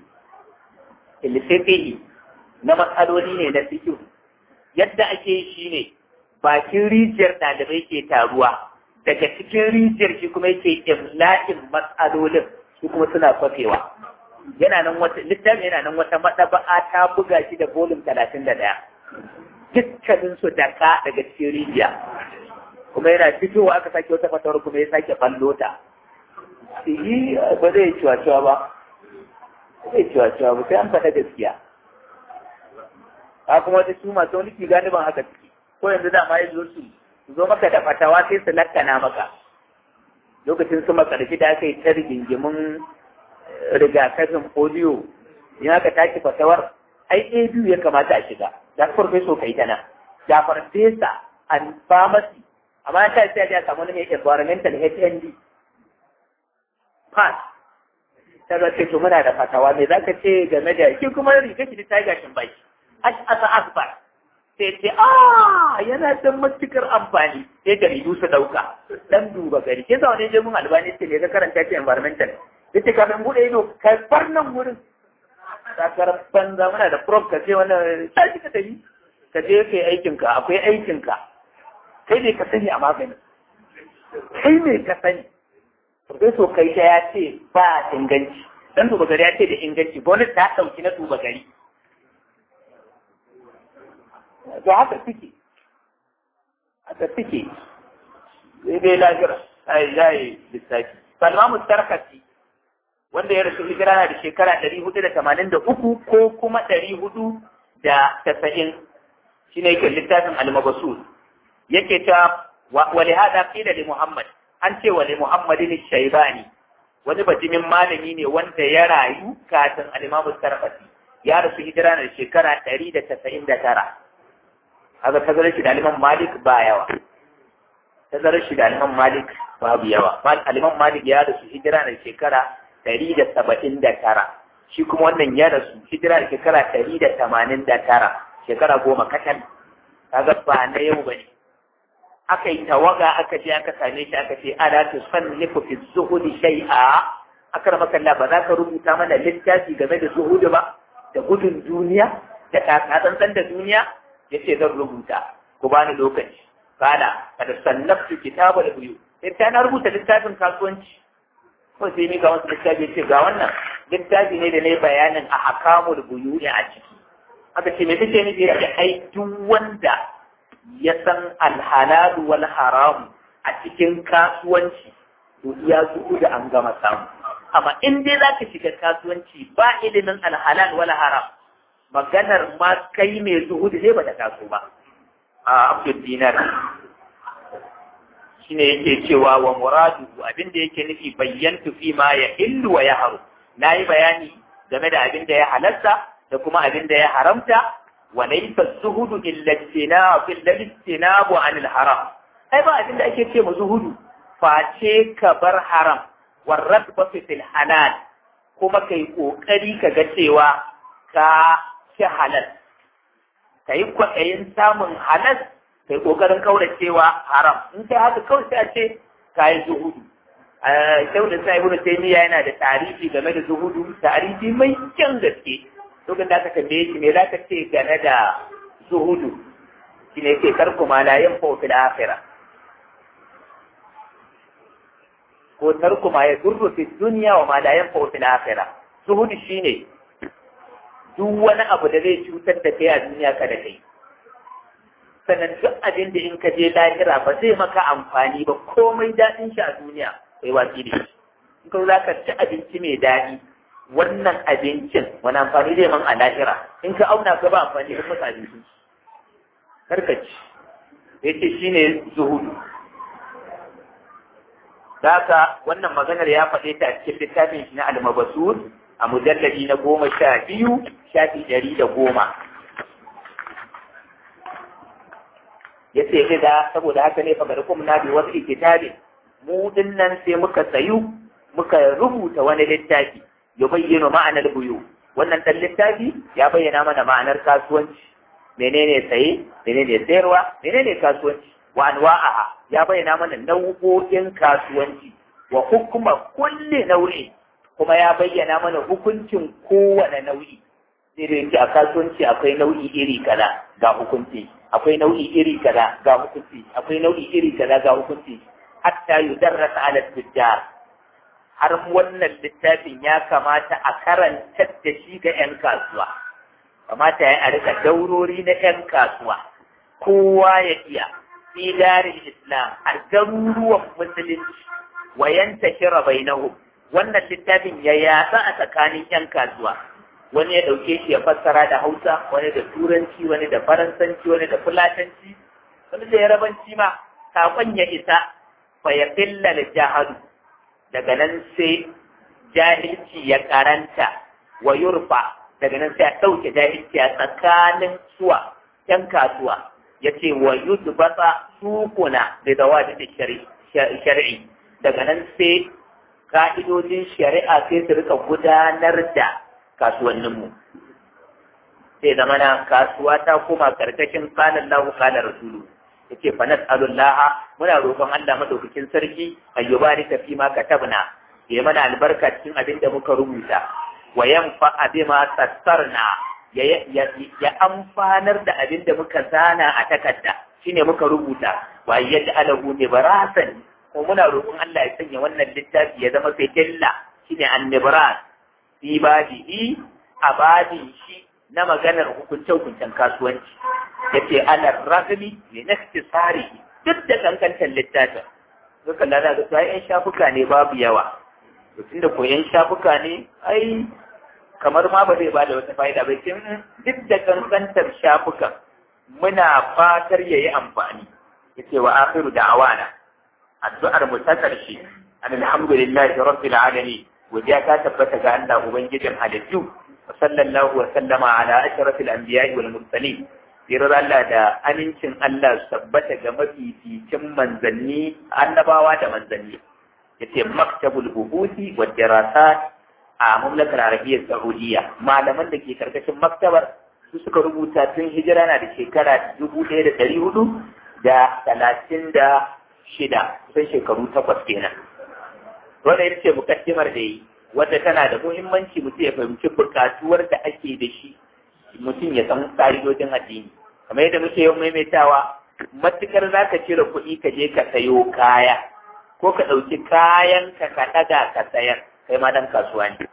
ilfiqhi na matsaloli ne na fiqh yadda ake shi ne bakin rijiyar ɗalibai ke taruwa daga cikin rijiyar shi kuma yake imla'in matsalolin su kuma suna kwafewa yana nan wata littafin yana nan wata maɗaba'a ta buga shi da bolin talatin da ɗaya dukkaninsu da ka daga cikin rijiya kuma yana fitowa aka sake wata fatawar kuma ya sake ballo ta yi ba zai ciwa ciwa ba zai cewa cewa ba sai an faɗa gaskiya a kuma wata su masu wani gani ban haka ciki ko yanzu dama ya zo su zo maka da fatawa sai su lakkana maka lokacin su makarfi da aka yi ta rigingimin rigakafin polio in aka tashi fatawar ai ɗaya biyu ya kamata a shiga da farfeso kai ta nan da farfesa an pharmacy amma ta sai a samu wani mai environmental HND pass ta ga ce to muna da fatawa me zaka ce game da shi kuma riga shi ta gashin baki asa akbar sai ce a yana da matukar amfani sai jaridu su dauka dan duba gari ke zaune je mun albani ce ne ka karanta ce environmental yace kafin bude ido kai far nan gurin sakar banza muna da prof ka ce wannan sai ka tafi ka je kai aikin ka akwai aikin ka kai ne ka sani a magani kai ne ka sani Profeso kai ta ya ce ba inganci dan duba gari ya ce da inganci bonus ta dauki na duba gari to haka suke haka suke sai dai lafira ai yayi lissafi salma mustarkati wanda ya rasu hijira na da shekara ɗari hudu da tamanin da uku ko kuma ɗari hudu da tasa'in shi ne yake littafin almabasul yake ta wali hada qila li muhammad an ce wali muhammadin shaybani wani bajimin malami ne wanda ya rayu kafin al-imamu sarfati ya rasu hijira na da shekara ɗari da tasa'in da tara haka tazarar shi da aliman malik ba yawa tazarar shi da aliman malik babu yawa aliman malik ya rasu hijira da shekara ɗari da saba'in da tara shi kuma wannan ya rasu hijira da shekara ɗari da tamanin da tara shekara goma kacal kaga ba na yau ba ne aka yi tawaga aka je aka same shi aka ce ala tu sannifu fi zuhudi shay'a aka rama kalla ba za ka rubuta mana littafi game da zuhudu ba da gudun duniya da tsantsan da duniya yace zan rubuta ku bani lokaci kana kada sannaftu kitabul buyu sai ta na rubuta littafin kasuwanci ko sai mi ga wasu littafi yace ga wannan littafi ne da ne bayanin a hakamul buyu a ciki aka ce me kake nufi yace ai duk wanda ya san alhalal wal haram a cikin kasuwanci to iya zuku da an gama samu amma in dai zaka shiga kasuwanci ba ilimin alhalal wal haram maganar ma kai mai zuhudu ne ba ta taso ba a abdul dinar shine yake cewa wa muradu abin da yake nufi bayyantu fi ma ya illu wa ya haru na yi bayani game da abin da ya halarta da kuma abin da ya haramta wa laysa zuhudu illa istinabu illa istinabu anil haram ai ba abin da ake ce mu zuhudu face ka bar haram warradba fil halal kuma kai kokari ka ga cewa ka ci halal ka yi kwaɗayin samun halal ka yi ƙoƙarin kauracewa haram in kai haka kawai sai a ce ka yi zuhudu kyau da sa ibnu taymiya yana da tarihi game da zuhudu tarihi mai kyan gaske lokacin da aka tambaye shi me za ka ce game da zuhudu shi ne ke karku ma la yin fil akhirah ko tarku ma ya durru fi dunya wa ma la yanfa fil akhirah zuhudu shine duk wani abu da zai cutar da kai a duniya kada kai sannan duk abin da in ka je lahira ba zai maka amfani ba komai daɗin shi a duniya kai watsi da shi in ka za ka ci abinci mai daɗi wannan abincin wani amfani zai man a lahira in ka auna ka ba amfani da masa abinci karka ci ya ce shi ne zuhudu Daka wannan maganar ya faɗe ta a cikin littafin shi na almabasur a mujalladi na goma sha biyu shafi ɗari da goma. Ya ce da saboda haka ne fagar kuma na bi wasu ikitabin mu nan sai muka sayu muka rubuta wani littafi ya bayyana ma'anar buyu wannan ɗan littafi ya bayyana mana ma'anar kasuwanci menene saye menene sayarwa menene kasuwanci wa anwa'aha ya bayyana mana nau'o'in kasuwanci wa hukuma kulli nau'i kuma ya bayyana mana hukuncin kowane nau'i sai a kasuwanci akwai nau'i iri kaza ga hukunci akwai nau'i iri kaza ga hukunci akwai nau'i iri kaza ga hukunci hatta yudarrasa ala tujjar har wannan littafin ya kamata a karantar da shi ga 'yan kasuwa kamata ya a rika daurori na 'yan kasuwa kowa ya iya fi darin islam a garuruwan musulunci wa yanta shira bainahum wannan littafin ya yatsa a tsakanin yan kasuwa wani ya ɗauke shi ya fassara da hausa wani da turanci wani da faransanci wani da fulatanci wani da yarabanci ma kafin ya isa fa ya filla da jahadu daga nan sai jahilci ya karanta wa yurfa daga nan sai a ɗauke jahilci a tsakanin suwa yan kasuwa ya ce wa yudbata sukuna da zawaji da shari'i daga nan sai ka'idojin shari'a sai su rika gudanar da kasuwanninmu sai zama na kasuwa ta koma karkashin kalan lahu kalan rasulu ya ce fa nas'alullaha muna roƙon Allah madaukakin sarki ayyubari ta fi ma katabna ya mana albarka cikin abin da muka rubuta wa yanfa bima sassarna ya amfanar da abin da muka zana a takarda shine muka rubuta wa yaj'alahu nibarasan ko muna roƙon Allah ya sanya wannan littafi ya zama fitilla shine annibras fi badihi a badin shi na maganar hukunce-hukuncen kasuwanci yace ala ragmi li naktisari duk da kankantar littafin duka lana ga ta yan shafuka ne babu yawa tun da koyan shafuka ne ai kamar ma ba zai bada wata fa'ida ba kin duk da kankantar shafukan muna fatar yayi amfani yace wa akhiru da'awana addu'ar mu ta karshe alhamdulillahi rabbil alamin godiya ta tabbata ga Allah ubangijin halittu wa sallallahu wa sallama ala ashrafil anbiya'i wal mursalin sirar Allah da amincin Allah su tabbata ga mafificin manzanni annabawa da manzanni yace maktabul buhuthi wa dirasat a mamlakar arabiyyar saudiya malaman da ke karkashin maktabar su suka rubuta tun hijira na da shekara dubu ɗaya da ɗari hudu da talatin da shida kusan shekaru takwas kenan wanda ya ce mukaddimar da yi wadda tana da muhimmanci mutum ya fahimci bukatuwar da ake da shi mutum ya san ƙa'idojin addini kamar yadda muke yau maimaitawa matukar za ka cire kuɗi ka je ka sayo kaya ko ka ɗauki kayan ka ka ɗaga ka sayar kai ma dan kasuwa ne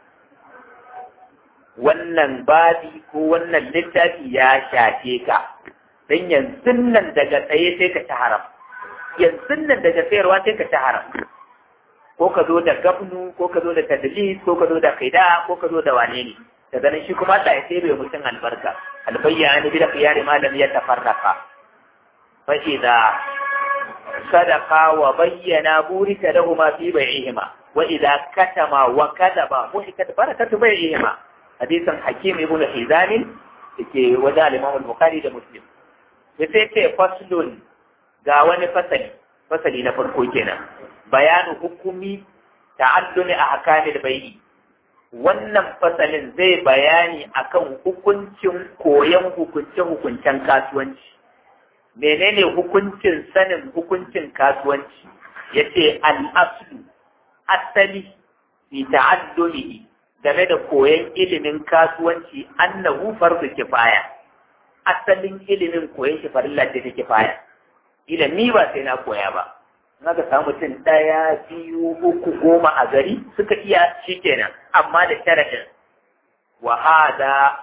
wannan babi ko wannan littafi ya shafe ka dan yanzu nan daga tsaye sai ka ci haram yanzu nan daga sayarwa sai ka ci haram ko ka zo da gabnu ko ka zo da tadlis ko ka zo da kaida ko ka zo da wane ne daga nan shi kuma Allah ya sai bai mutum albarka albayyana bi da qiyari ma lam yatafarraqa fa idza sadaqa wa bayyana burika lahumma fi bai'ihima wa idza katama wa kadaba muhikat barakatu bai'ihima hadisan hakim ibn hizam yake wajen al-imam al-bukhari da muslim sai ce faslun ga wani fasali fasali na farko kenan bayanu hukumi ta'allumi ahkamil bai'i wannan fasalin zai bayani akan hukuncin koyon hukunce-hukuncen kasuwanci menene hukuncin sanin hukuncin kasuwanci yace al-aslu asali fi ta'allumihi game da koyon ilimin kasuwanci annahu fardu kifaya asalin ilimin koyon shi farilla ce ta kifaya ilimi ba sai na koya ba ka samu mutum ɗaya biyu uku goma a gari suka iya shi kenan amma da sharaɗin wa hada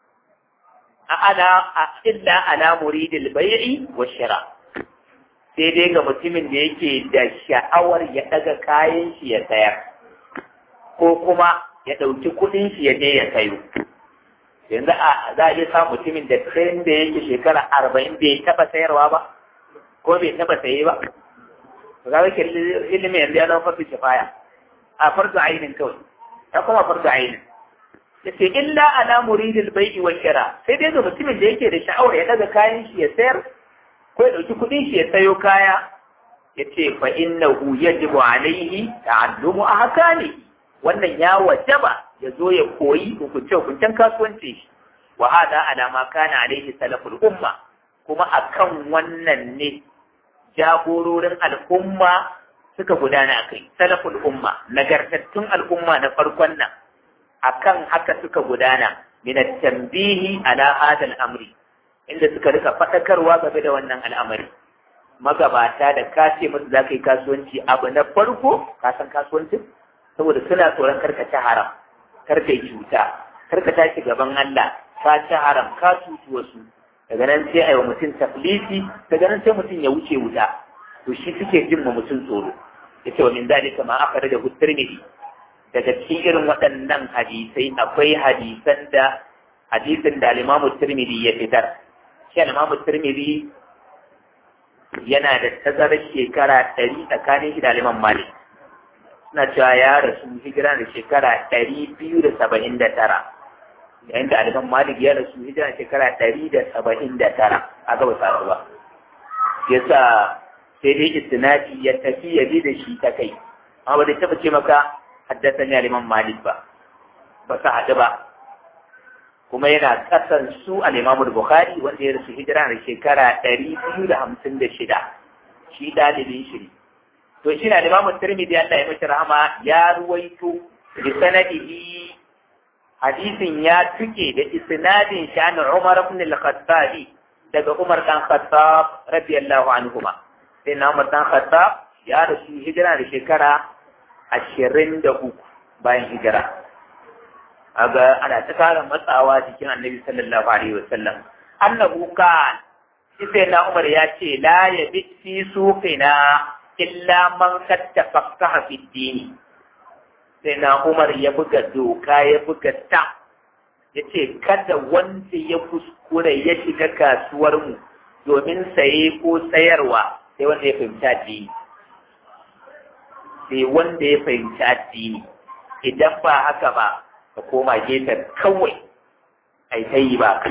ana illa ala muridil bai'i wa shira sai dai ga mutumin da yake da sha'awar ya ɗaga kayan shi ya sayar ko kuma ya ɗauki kuɗin shi ya je ya sayo yanzu a za a iya sa mutumin da tsayin da yake shekara arba'in bai taɓa sayarwa ba ko bai taɓa saye ba to ga wake ilimi yanzu ya zama farko kifaya a farko ainin kawai ya kuma farko ainin ya ce illa ala muridil bai'i wa shira sai dai ga mutumin da yake da sha'awar ya daga kayan shi ya sayar ko ya ɗauki kuɗin shi ya sayo kaya ya ce fa innahu yajibu alaihi ta'allumu ahkamihi wannan ya wajaba ya zo ya koyi hukunce hukuncen kasuwanci shi wa hada ala ma kana alaihi salaful umma kuma akan wannan ne jagororin al'umma suka gudana a kai salaful umma nagartattun al'umma na farkon nan akan haka suka gudana min tambihi ala hada al'amri inda suka rika fadakarwa game da wannan al'amari magabata da ka ce musu za ka yi kasuwanci abu na farko ka san kasuwancin saboda suna tsoron karka ci haram karka yi cuta karka tashi gaban Allah ka ci haram ka cuci wasu daga nan sai a yi wa mutum taflisi daga nan sai mutum ya wuce wuta to shi suke jin ma mutum tsoro ya ce wa min zalika ma aka da tirmidhi daga cikin irin waɗannan hadisai akwai hadisan da hadisin da al-Imam Tirmidhi ya fitar shi al-Imam Tirmidhi yana da tazarar shekara ɗari tsakanin shi da Imam Malik suna cewa ya rasu hijira da shekara ɗari biyu da saba'in da tara yayin da Imam Malik ya rasu hijira da shekara ɗari da saba'in da tara a gaba sa ba yasa sai dai istinadi ya tafi ya bi da shi ta kai amma ba da taɓa ce maka haddasa ne Imam Malik ba ba sa haɗu ba kuma yana kasan su a Imamul Bukhari wanda ya rasu hijira da shekara ɗari biyu da hamsin da shida shi ɗalibin shiri to shi na Imamul Tirmidhi Allah ya mashi rahama ya ruwaito bi sanadihi hadisin ya tuke da isnadin shan Umar ibn al-Khattab daga Umar dan Khattab radiyallahu anhuma sai na Umar dan Khattab ya rasu hijira da shekara ashirin da uku bayan hijira aga ana ta kara matsawa jikin annabi sallallahu alaihi wasallam annahu kan sai na umar ya ce la ya bi fi suqina illa man kad tafaqaha fi dini sai na umar ya buga doka ya buga ta ya ce kada wanda ya kuskure ya shiga kasuwar mu domin saye ko sayarwa sai wanda ya fahimci addini sai wanda ya fahimci addini idan ba haka ba ka koma gefen kawai ai ta yi ba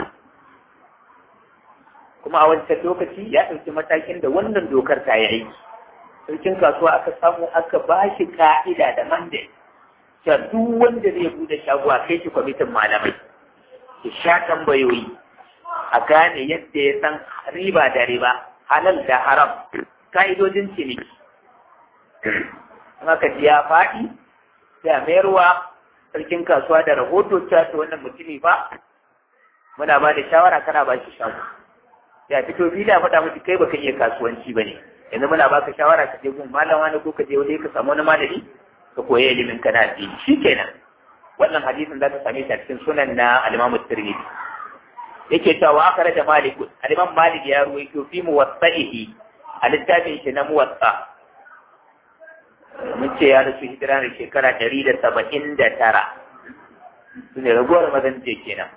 kuma a wancan lokaci ya ɗauki matakin da wannan dokar ta yi aiki sarkin kasuwa aka samu aka ba shi ka'ida da mandate ta duk wanda zai bude shago a kai shi kwamitin malamai ya sha tambayoyi a gane yadda ya san riba da riba halal da haram ka'idojin ciniki in aka ji ya faɗi sai a mayarwa sarkin kasuwa da rahoto ta ta wannan mutumi ba muna ba da shawara kana ba shi shago ya fito fili a faɗa miki kai baka iya kasuwanci ba ne yanzu muna baka shawara ka je gun malam wani ko ka je wani ka samu wani malami ka koyi ilimin ka na addini shikenan wannan hadisin za ka same shi a cikin sunan na al-Imam Tirmidhi yake cewa wa aka da Malik al-Imam Malik ya ruwaito fi muwatta'ihi a littafin shi na muwatta mun ce ya rasu hijira da shekara ɗari da saba'in da tara su ne ragowar mazan ce kenan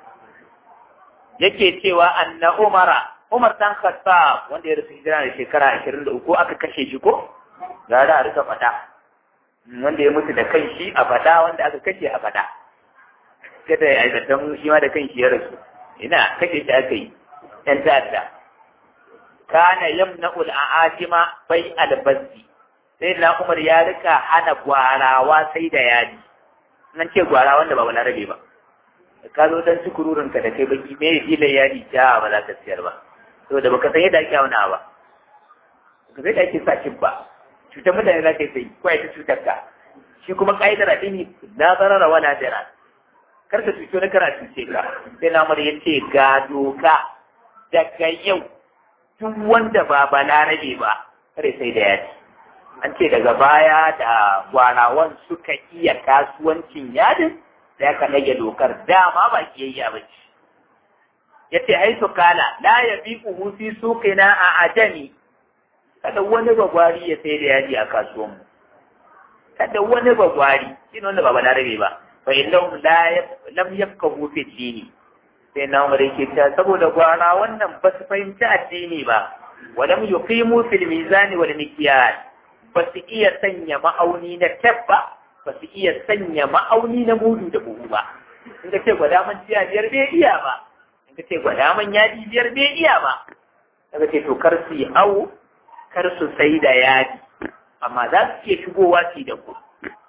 yake cewa anna umara umar dan khattab wanda ya rasu hijira da shekara ashirin da uku aka kashe shi ko ga da a rika faɗa wanda ya mutu da kan shi a faɗa wanda aka kashe a faɗa kada ya aikatan shi ma da kan shi ya rasu ina kashe shi aka yi ɗan ta'adda kana yamna'ul a'ajima bai albazzi sai na umar ya rika hana gwarawa sai da yadi nan ce gwara wanda ba balarabe ba ka zo dan sukururin ka da kai baki me filan yadi ta ba za ka siyar ba saboda baka san yadda ake auna ba ka sai da ake sa ba cutar mutane za ka yi sai ko ta cutar ka shi kuma ka'idar addini na zarara wala dara kar ka cuto na kana cuce ka sai na umar ya ce ga doka daga yau duk wanda ba balarabe ba kare sai da yadi an ce daga baya da gwarawan suka iya kasuwancin yadin da ya rage dokar dama ba kiyayya ba ce ya ce ai su kala la ya bi kuhu fi suqina a ajami kada wani bagwari ya sai da yaji a kasuwanmu kada wani bagwari shi ne wanda ba balarabe ba fa innahum la lam yafqahu fi dini sai na umar yake ta saboda gwara wannan ba su fahimci addini ba wa lam yuqimu fil mizani wal mikyal ba su iya sanya ma'auni na tab ba ba su iya sanya ma'auni na mudu da buhu ba in ka ce gwada man tiya biyar bai iya ba in ka ce gwada man yadi biyar bai iya ba daga ce to kar su yi awo kar su sai da yadi amma za su iya shigowa su da ku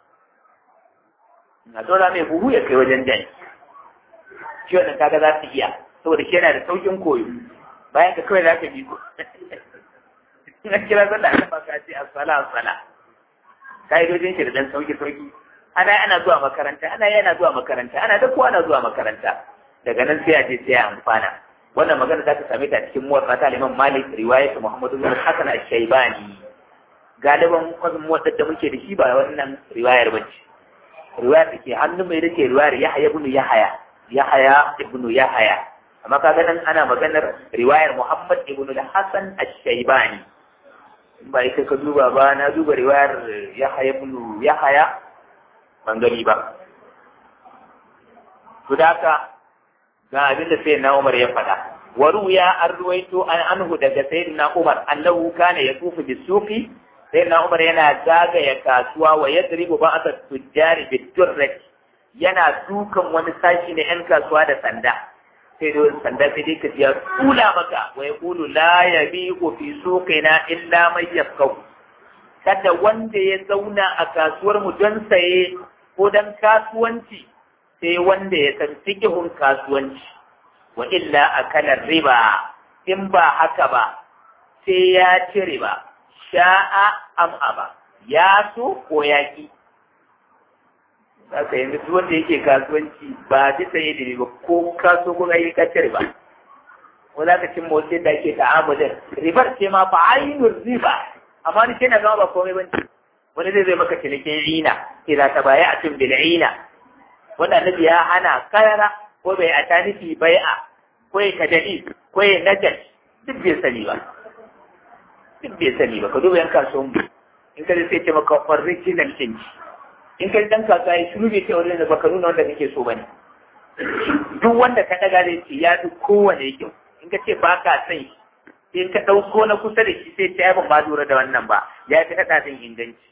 na dora mai buhu ya kai wajen dani shi wannan kaga za su iya saboda shi yana da saukin koyo bayan ka kawai za ka bi ko na kira sallah ana baka ce asala asala ka'idojin shi da dan sauki sauki ana ana zuwa makaranta ana yana zuwa makaranta ana da kowa ana zuwa makaranta daga nan sai a je sai a amfana wannan magana za ka same ta cikin muwatta ta Imam Malik riwayat Muhammad bin Hasan al-Shaybani galiban kwazin muwatta da muke da shi ba wannan riwayar bace riwayar da ke hannun mai rike riwayar Yahya ibn Yahya Yahya ibn Yahya amma kaga nan ana maganar riwayar Muhammad ibn al-Hasan al-Shaybani ba ita ka duba ba na duba riwayar Yahya ibn Yahya ban gani ba to da haka ga abin da sai na Umar ya faɗa wa ruya an ruwaito an anhu daga sayyidina Umar annahu kana yatufu bisuqi sayyidina Umar yana zagaya kasuwa wa yadribu ba'd tujjari bidurrat yana dukan wani sashi na yan kasuwa da sanda sai da sanda sai dai ka ya kula maka wa yaqulu la yabiqu fi suqina illa man yafqahu kada wanda ya zauna a kasuwar mu don saye ko don kasuwanci sai wanda ya san fikihun kasuwanci wa illa akalar riba in ba haka ba sai ya ci riba sha'a am aba ya so ko ya ki haka yanzu duk wanda yake kasuwanci ba ji saye da riba ko kaso ko yi ka ci riba ko za ka cin motsi da ake ta'amulin ribar ce ma fa ainul riba amma ni ce na zama ba komai bane wani zai zai maka cinikin ina idan ta baya a cin bil'ina wanda annabi ya hana karara ko bai a tanifi bai'a ko ya kadali ko ya najal duk bai sani ba duk bai sani ba ka duba yan kasuwan mu in ka sai ce maka original change in ka dan kasuwa ya shiru bai ce original ba ka nuna wanda kake so bane duk wanda ka daga zai ce ya fi kowane kyau in ka ce ba ka san shi in ka ɗauko na kusa da shi sai ta ban ba lura da wannan ba ya fi haɗa zan inganci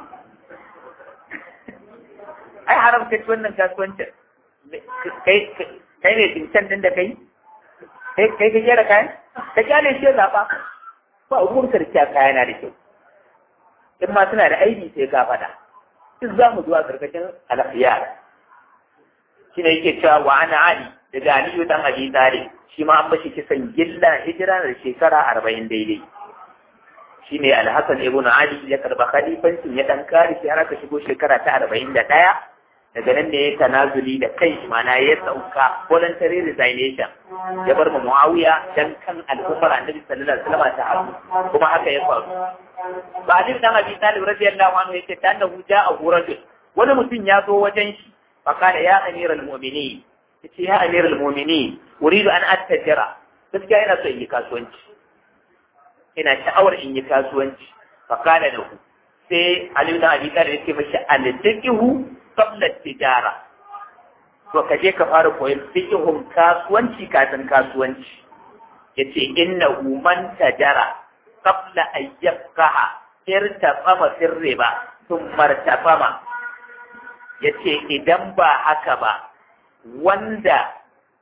ai haramta ci wannan kasuwancin kai ne tincan din da kai kai ka gyara kayan ka kyale shi ya zaɓa ba ruwan karkiya kaya na da kyau in ma suna da aiki sai ka faɗa duk za mu zuwa karkashin alafiyar shi ne yake cewa wa ana ali daga aliyu dan abi talib shi ma an bashi kisan gilla hijira da shekara arba'in daidai shi ne alhassan ibn ali ya karba khalifancin ya dan kare shi har aka shigo shekara ta arba'in da ɗaya daga nan ne ya tanazuli da kai mana ya sauka voluntary resignation ya bar mu muawiya dan kan al'ummar annabi sallallahu alaihi wasallam ta haɗu kuma haka ya faru ba ali dan abi talib radiyallahu anhu yake ta annahu ja'a rajul wani mutum ya zo wajen shi fa kana ya amiral mu'minin yace ya amiral mu'minin uridu an attajira gaskiya ina so in yi kasuwanci ina sha'awar in yi kasuwanci fa kana da ku sai Ali da Abi Talib yake mashi al-fiqhu qabla tijara to ka je ka fara koyon fiqhun kasuwanci kafin kasuwanci yace innahu man tajara qabla an yafqaha irtafama sirriba thumma irtafama yace idan ba haka ba wanda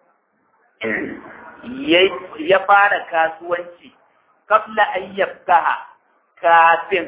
ya fara kasuwanci kabla an yafkaha kafin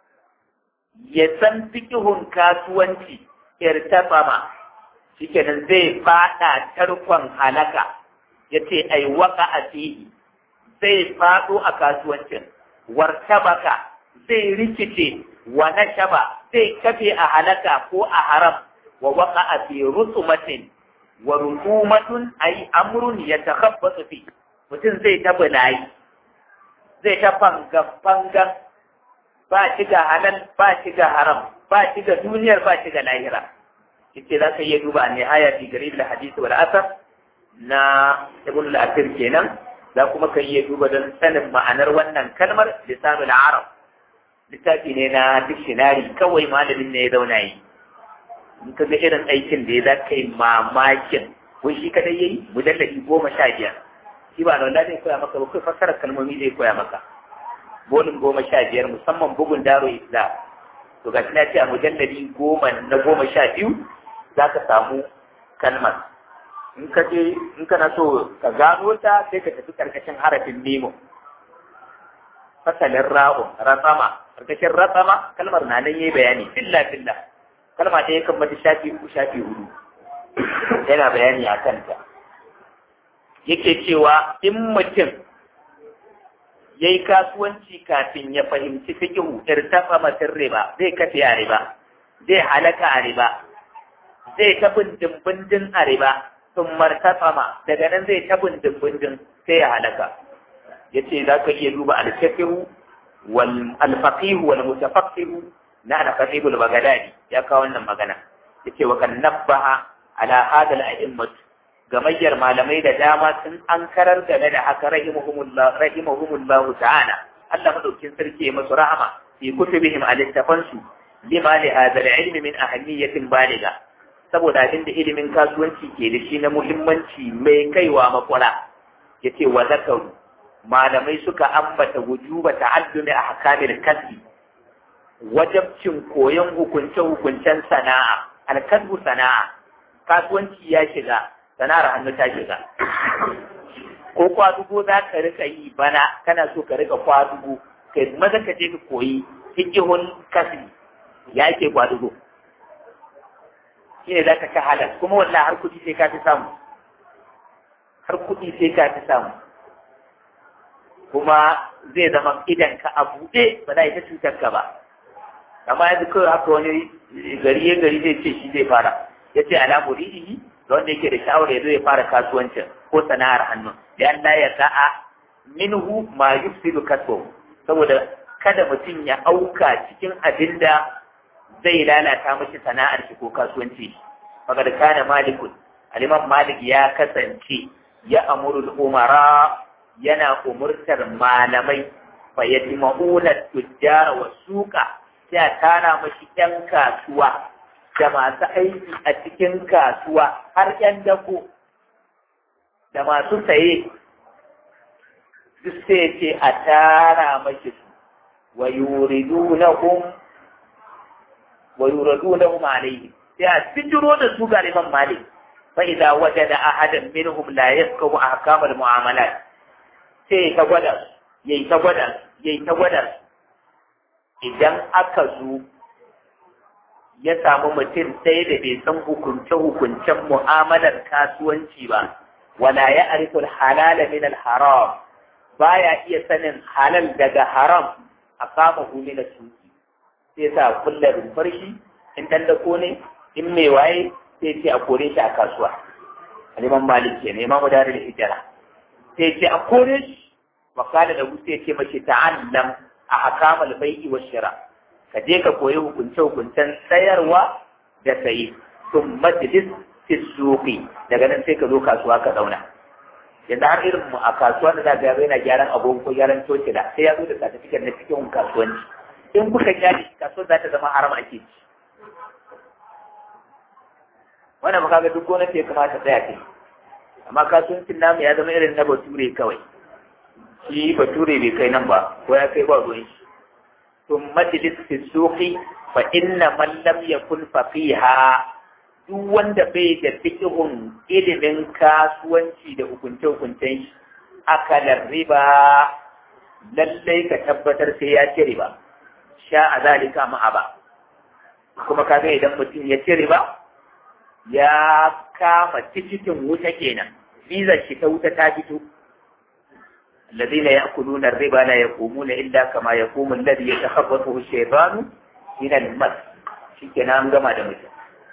ya san fikihun kasuwanci irtafama shikenan zai fada tarkon halaka ya ce ai waka a fihi zai fado a kasuwancin wartabaka zai rikice wa nashaba zai kafe a halaka ko a haram wa waka a fi rusumatin wa rusumatun ay amrun yatakhabbatu fi mutum zai ta bulayi zai ta fangan fangan ba shi ga halal ba shi ga haram ba shi ga duniyar ba shi ga lahira yace za ka iya duba ne haya fi garib al hadith wal asar na ibn al asir kenan za kuma ka iya duba don sanin ma'anar wannan kalmar lisanul arab littafi ne na dictionary kawai malamin ne ya zauna yi in ka ga irin aikin da ya za ka yi mamakin wai shi kadai yayi mujalladi goma sha biyar shi ba da zai koya maka ba kai fassarar kalmomi zai koya maka bolin goma sha biyar musamman bugun daro islam to ga na ce a mujalladi goma na goma sha biyu za ka samu kalmar in ka je in kana so ka gano ta sai ka tafi karkashin harafin nemo fasalin ra'un rasama karkashin rasama kalmar na nan yayi bayani filla filla kalma ta yakan mata shafi uku shafi hudu yana bayani a kanta yake cewa in mutum ya yi kasuwanci kafin ya fahimci fikihu irtafa matin riba zai kafe a riba zai halaka a riba zai ta bindin a riba sun martafama daga nan zai ta bindin sai ya halaka ya ce za ka iya duba alfaqihu wal alfaqihu wal mutafaqihu na alfaqihu al bagadadi ya kawo wannan magana yace wa kan nabbaha ala hadal a'immat gamayyar malamai da dama sun ankarar game da haka rahimahumullah rahimahumullahu ta'ala Allah madaukin sarki ya masu rahama fi kutubihim a littafansu lima li hadha al-ilmi min ahammiyatin baliga saboda abin da ilimin kasuwanci ke da shi na muhimmanci mai kaiwa makwara yace wa zakaru malamai suka ambata wujuba ta'allumi ahkamil kasbi wajabcin koyon hukunce-hukuncen sana'a alkasbu sana'a kasuwanci ya shiga sana'ar hannu ta shiga ko kwadugo za ka rika yi bana kana so ka rika kwadugo kai maza ka je ka koyi fikihun kasbi ya ke kwadugo shi ne za ka ka halar kuma wallah har kuɗi sai ka fi samu har kuɗi sai ka fi samu kuma zai zama idan ka a buɗe ba za a yi ta cutar ka ba amma yanzu kawai haka wani gari ya gari zai ce shi zai fara ya ce ala muridihi da wanda yake da sha'awar ya zo ya fara kasuwancin ko sana'ar hannu da Allah ya sa'a minhu ma yufsidu kasbahu saboda kada mutum ya auka cikin abin da zai lalata mashi sana'ar shi ko kasuwanci faqad kana malikun al-imam malik ya kasance ya amuru umara yana umurtar malamai fa yajma'una tujjara wa suqa sai a tara mashi ‘yan kasuwa da masu aiki a cikin kasuwa har ‘yan dako da masu saye duk sai ce a tara mashi su wa yuridu na hum wa yuridu na hum alaihi sai a fitiro da su ga liman malik fa idza wajada ahadan minhum la yaskahu ahkamal mu'amalat sai ta gwada yayi ta gwada yayi ta gwada idan aka zo ya samu mutum sai da bai san hukunce-hukuncen mu'amalar kasuwanci ba, wala ya arifin halala min haram baya iya sanin halal daga haram a kama humi na tuki sai sa kulla rumfar shi in tallako ne in mai waye sai ce a kore shi a kasuwa aliman malik ke neman gudanar da hijira sai ce a kore shi wakala da sai ce mace ta'allam a hakamal bai'i wa shira ka je ka koyi hukunce hukuncen sayarwa da sayi sun majlis fi suqi daga nan sai ka zo kasuwa ka zauna yanzu har irin mu a kasuwa da zaka ga yana gyaran agogo ko gyaran toci da sai ya zo da certificate na cikin kasuwanci in kuka gyara kasuwar za ta zama haram ake ci wannan ba kaga duk gwamnati ya kamata tsaya kai amma kasuwancin namu ya zama irin na bature kawai shi bature bai kai nan ba ko ya kai ba ruwan shi to majlis fi suqi fa inna man lam yakun faqiha duk wanda bai da fiqhun ilimin kasuwanci da hukunce hukuncen shi akalar riba lallai ka tabbatar sai ya ci riba sha a zalika ma'a ba kuma kaga idan mutum ya ci riba ya kama cikin wuta kenan bizar shi ta wuta ta fito الذين يأكلون الربا لا يقومون إلا كما يقوم الذي يتخبطه الشيطان من المس شكنا an gama da mutum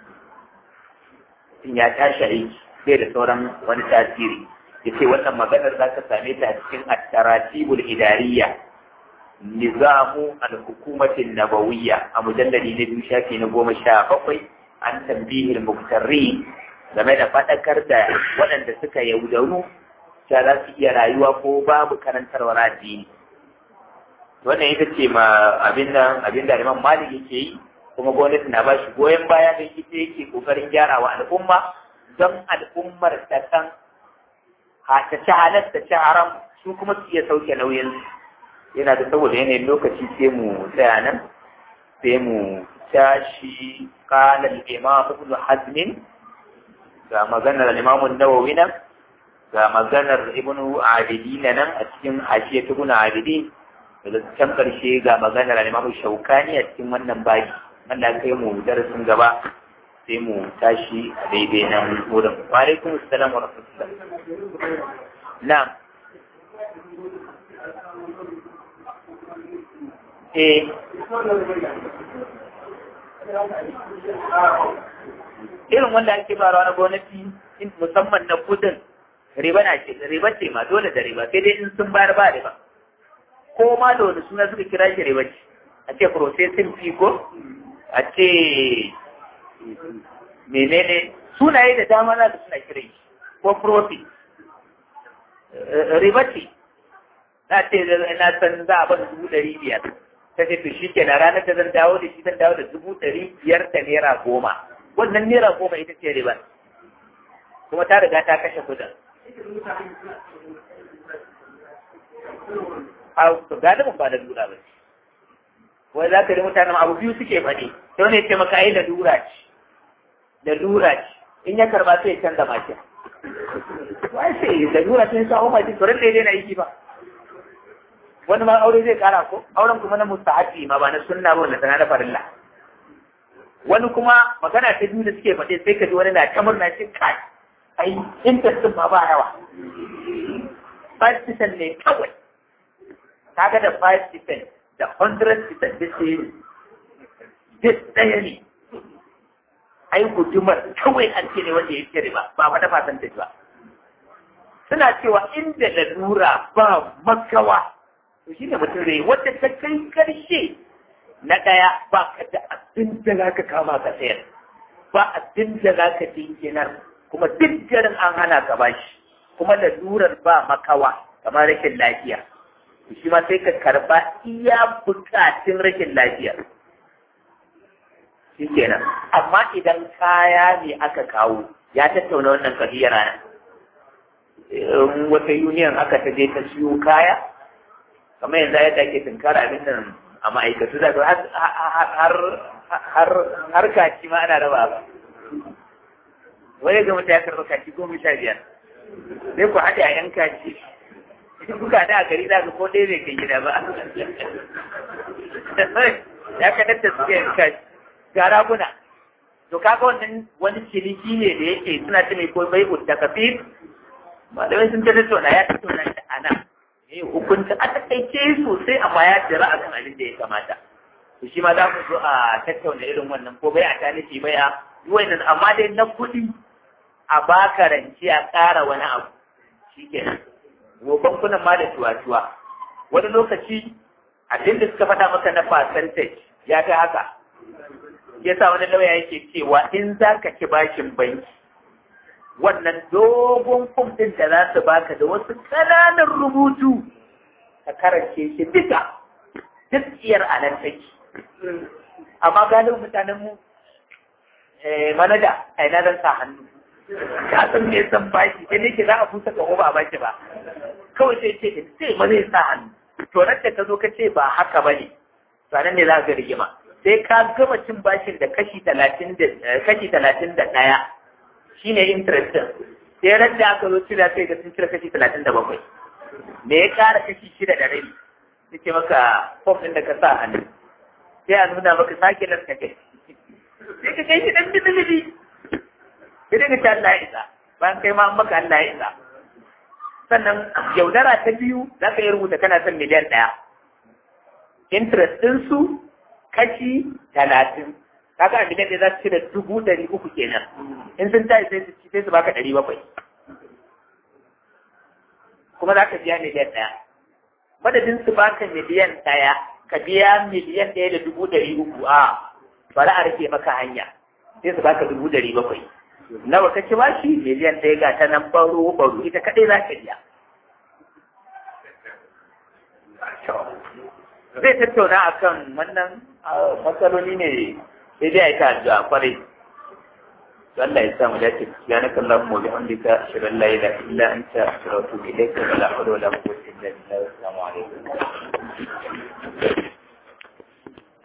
in ya tashi aiki bai da sauran wani tasiri ya ce wannan maganar za ka same ta a cikin at-taratibul idariya nizamu al-hukumatin nabawiyya a mujalladi na biyu shafi na goma sha bakwai an tambihil muktarri game da faɗakar da waɗanda suka yaudaru ta za su iya rayuwa ko babu karantarwar addini wannan ita ce ma abin da abin da Imam Malik yake yi kuma gwamnati na ba shi goyon baya da ita yake kokarin gyarawa al'umma don al'ummar ta san ha ta ci halal ta ci haram su kuma su iya sauke nauyin yana da saboda yanayin lokaci sai mu tsaya nan sai mu tashi qala al-imam ibn hazm ga maganar al-imam an-nawawi nan ga maganar ibnu abidin nan a cikin hashiya ibn abidin da can karshe ga maganar al-imam shaukani a cikin wannan baki Allah kai mu darasin gaba sai mu tashi a daidai nan wurin wa alaikum assalam wa rahmatullah na'am eh irin wanda ake ba na gwamnati musamman na kudin riba na ce riba ce ma dole da riba sai dai in sun bayar ba riba ko ma da wani suna suka kira shi riba ce a ce processing fee ko a ce menene sunaye da dama za su suna kira shi ko profit riba ce na ce na san za a bada dubu ɗari biyar ta ce to shi ke na ranar da zan dawo da shi zan dawo da dubu ɗari biyar da naira goma wannan naira goma ita ce riba kuma ta riga ta kashe kudin a galibin ba da lura ba wai za ka yi mutanen abu biyu suke faɗi ta wani ce maka ai da lura ce da lura ce in ya karba sai ya canza makin wai sai da lura sai sa umar ji tsoron da ya daina aiki ba wani ma aure zai kara ko auren kuma na mustahabi ma ba na sunna ba wanda sana da farilla wani kuma magana ta biyu da suke faɗi sai ka ji wani na ta murna shi kai ai interest ma ba yawa 5% ne kawai kaga da 5% da 100% da sai duk ɗaya ne ai gudumar kawai an ce ne wanda ya kere ba ba wata fatan da ba suna cewa inda lalura ba makawa to shi ne mutum zai wanda ta kai karshe na ɗaya ba ka da abin da za ka kama ka sayar ba abin da za ka dinkinar kuma duk garin an hana ka bashi kuma lalurar ba makawa kamar rashin lafiya shi ma sai ka karba iya bukatun rashin lafiya shi kenan amma idan kaya ne aka kawo ya tattauna wannan kabiyar rana wata union aka ta je ta siyo kaya kamar yanzu ya take tunkara abin nan a ma'aikatu da har kaci ma ana raba ba wani ga mutum ya karɓa kaci goma sha biyar sai ku haɗe a yan kaci in kuka da a gari za ka ko ɗaya bai kai gida ba ya kadar da suka yan kaci ga raguna to kaga wannan wani ciniki ne da yake suna ce mai ko bai da kafin malamai sun ta tattauna ya tattauna shi a nan eh hukunta a takaice sosai amma ya jira a kan abin da ya kamata to shi ma za mu zo a tattauna irin wannan ko bai a tanifi bai a wannan amma dai na kuɗi a baka rance a ƙara wani abu shi kenan bankunan ma da tuwa-tuwa wani lokaci abin da suka faɗa maka na percentage ya ta haka yasa wani lauya yake cewa in za ka ci bashin banki wannan dogon fom ɗin da za su baka da wasu ƙananan rubutu ka karance shi duka duk iyar a nan take amma galibin mutanen mu manaja a ina zan sa hannu ka san me san baki sai nake za a fusa ka ba a baki ba kawai sai ce sai ma zai sa hannu to nan da ka zo ka ce ba haka ba ne to nan ne za ka rigima sai ka gama cin bashin da kashi talatin da kashi talatin da ɗaya shine interest din sai ran da aka zo cira sai ga sun cire kashi talatin da bakwai me ya ƙara kashi shida da rabi suke maka fom ɗin da ka sa hannu sai a nuna maka sake lafta kai sai ka kai shi ɗan bibilibi sai dai ka ci Allah ya isa bayan kai ma maka Allah ya isa sannan yaudara ta biyu za ka yi rubuta kana son miliyan ɗaya interest ɗinsu kashi talatin kaga a miliyan ɗaya za su cire dubu ɗari uku kenan in sun tashi sai su ci sai su baka ɗari bakwai kuma za ka biya miliyan ɗaya madadin su baka miliyan ɗaya ka biya miliyan ɗaya da dubu ɗari uku a bari a rike maka hanya sai su baka dubu ɗari bakwai nawa ka ci bashi miliyan ɗaya ga ta nan baro baro ita kaɗai za ka biya zai tattauna akan wannan matsaloli ne sai dai a yi ta addu'a kwarai Allah ya sa mu dace ya naka Allah mu bi hamdika shirin la ilaha illa anta astaghfiruka wa atubu ilayka wa la hawla wa la quwwata illa billah assalamu alaikum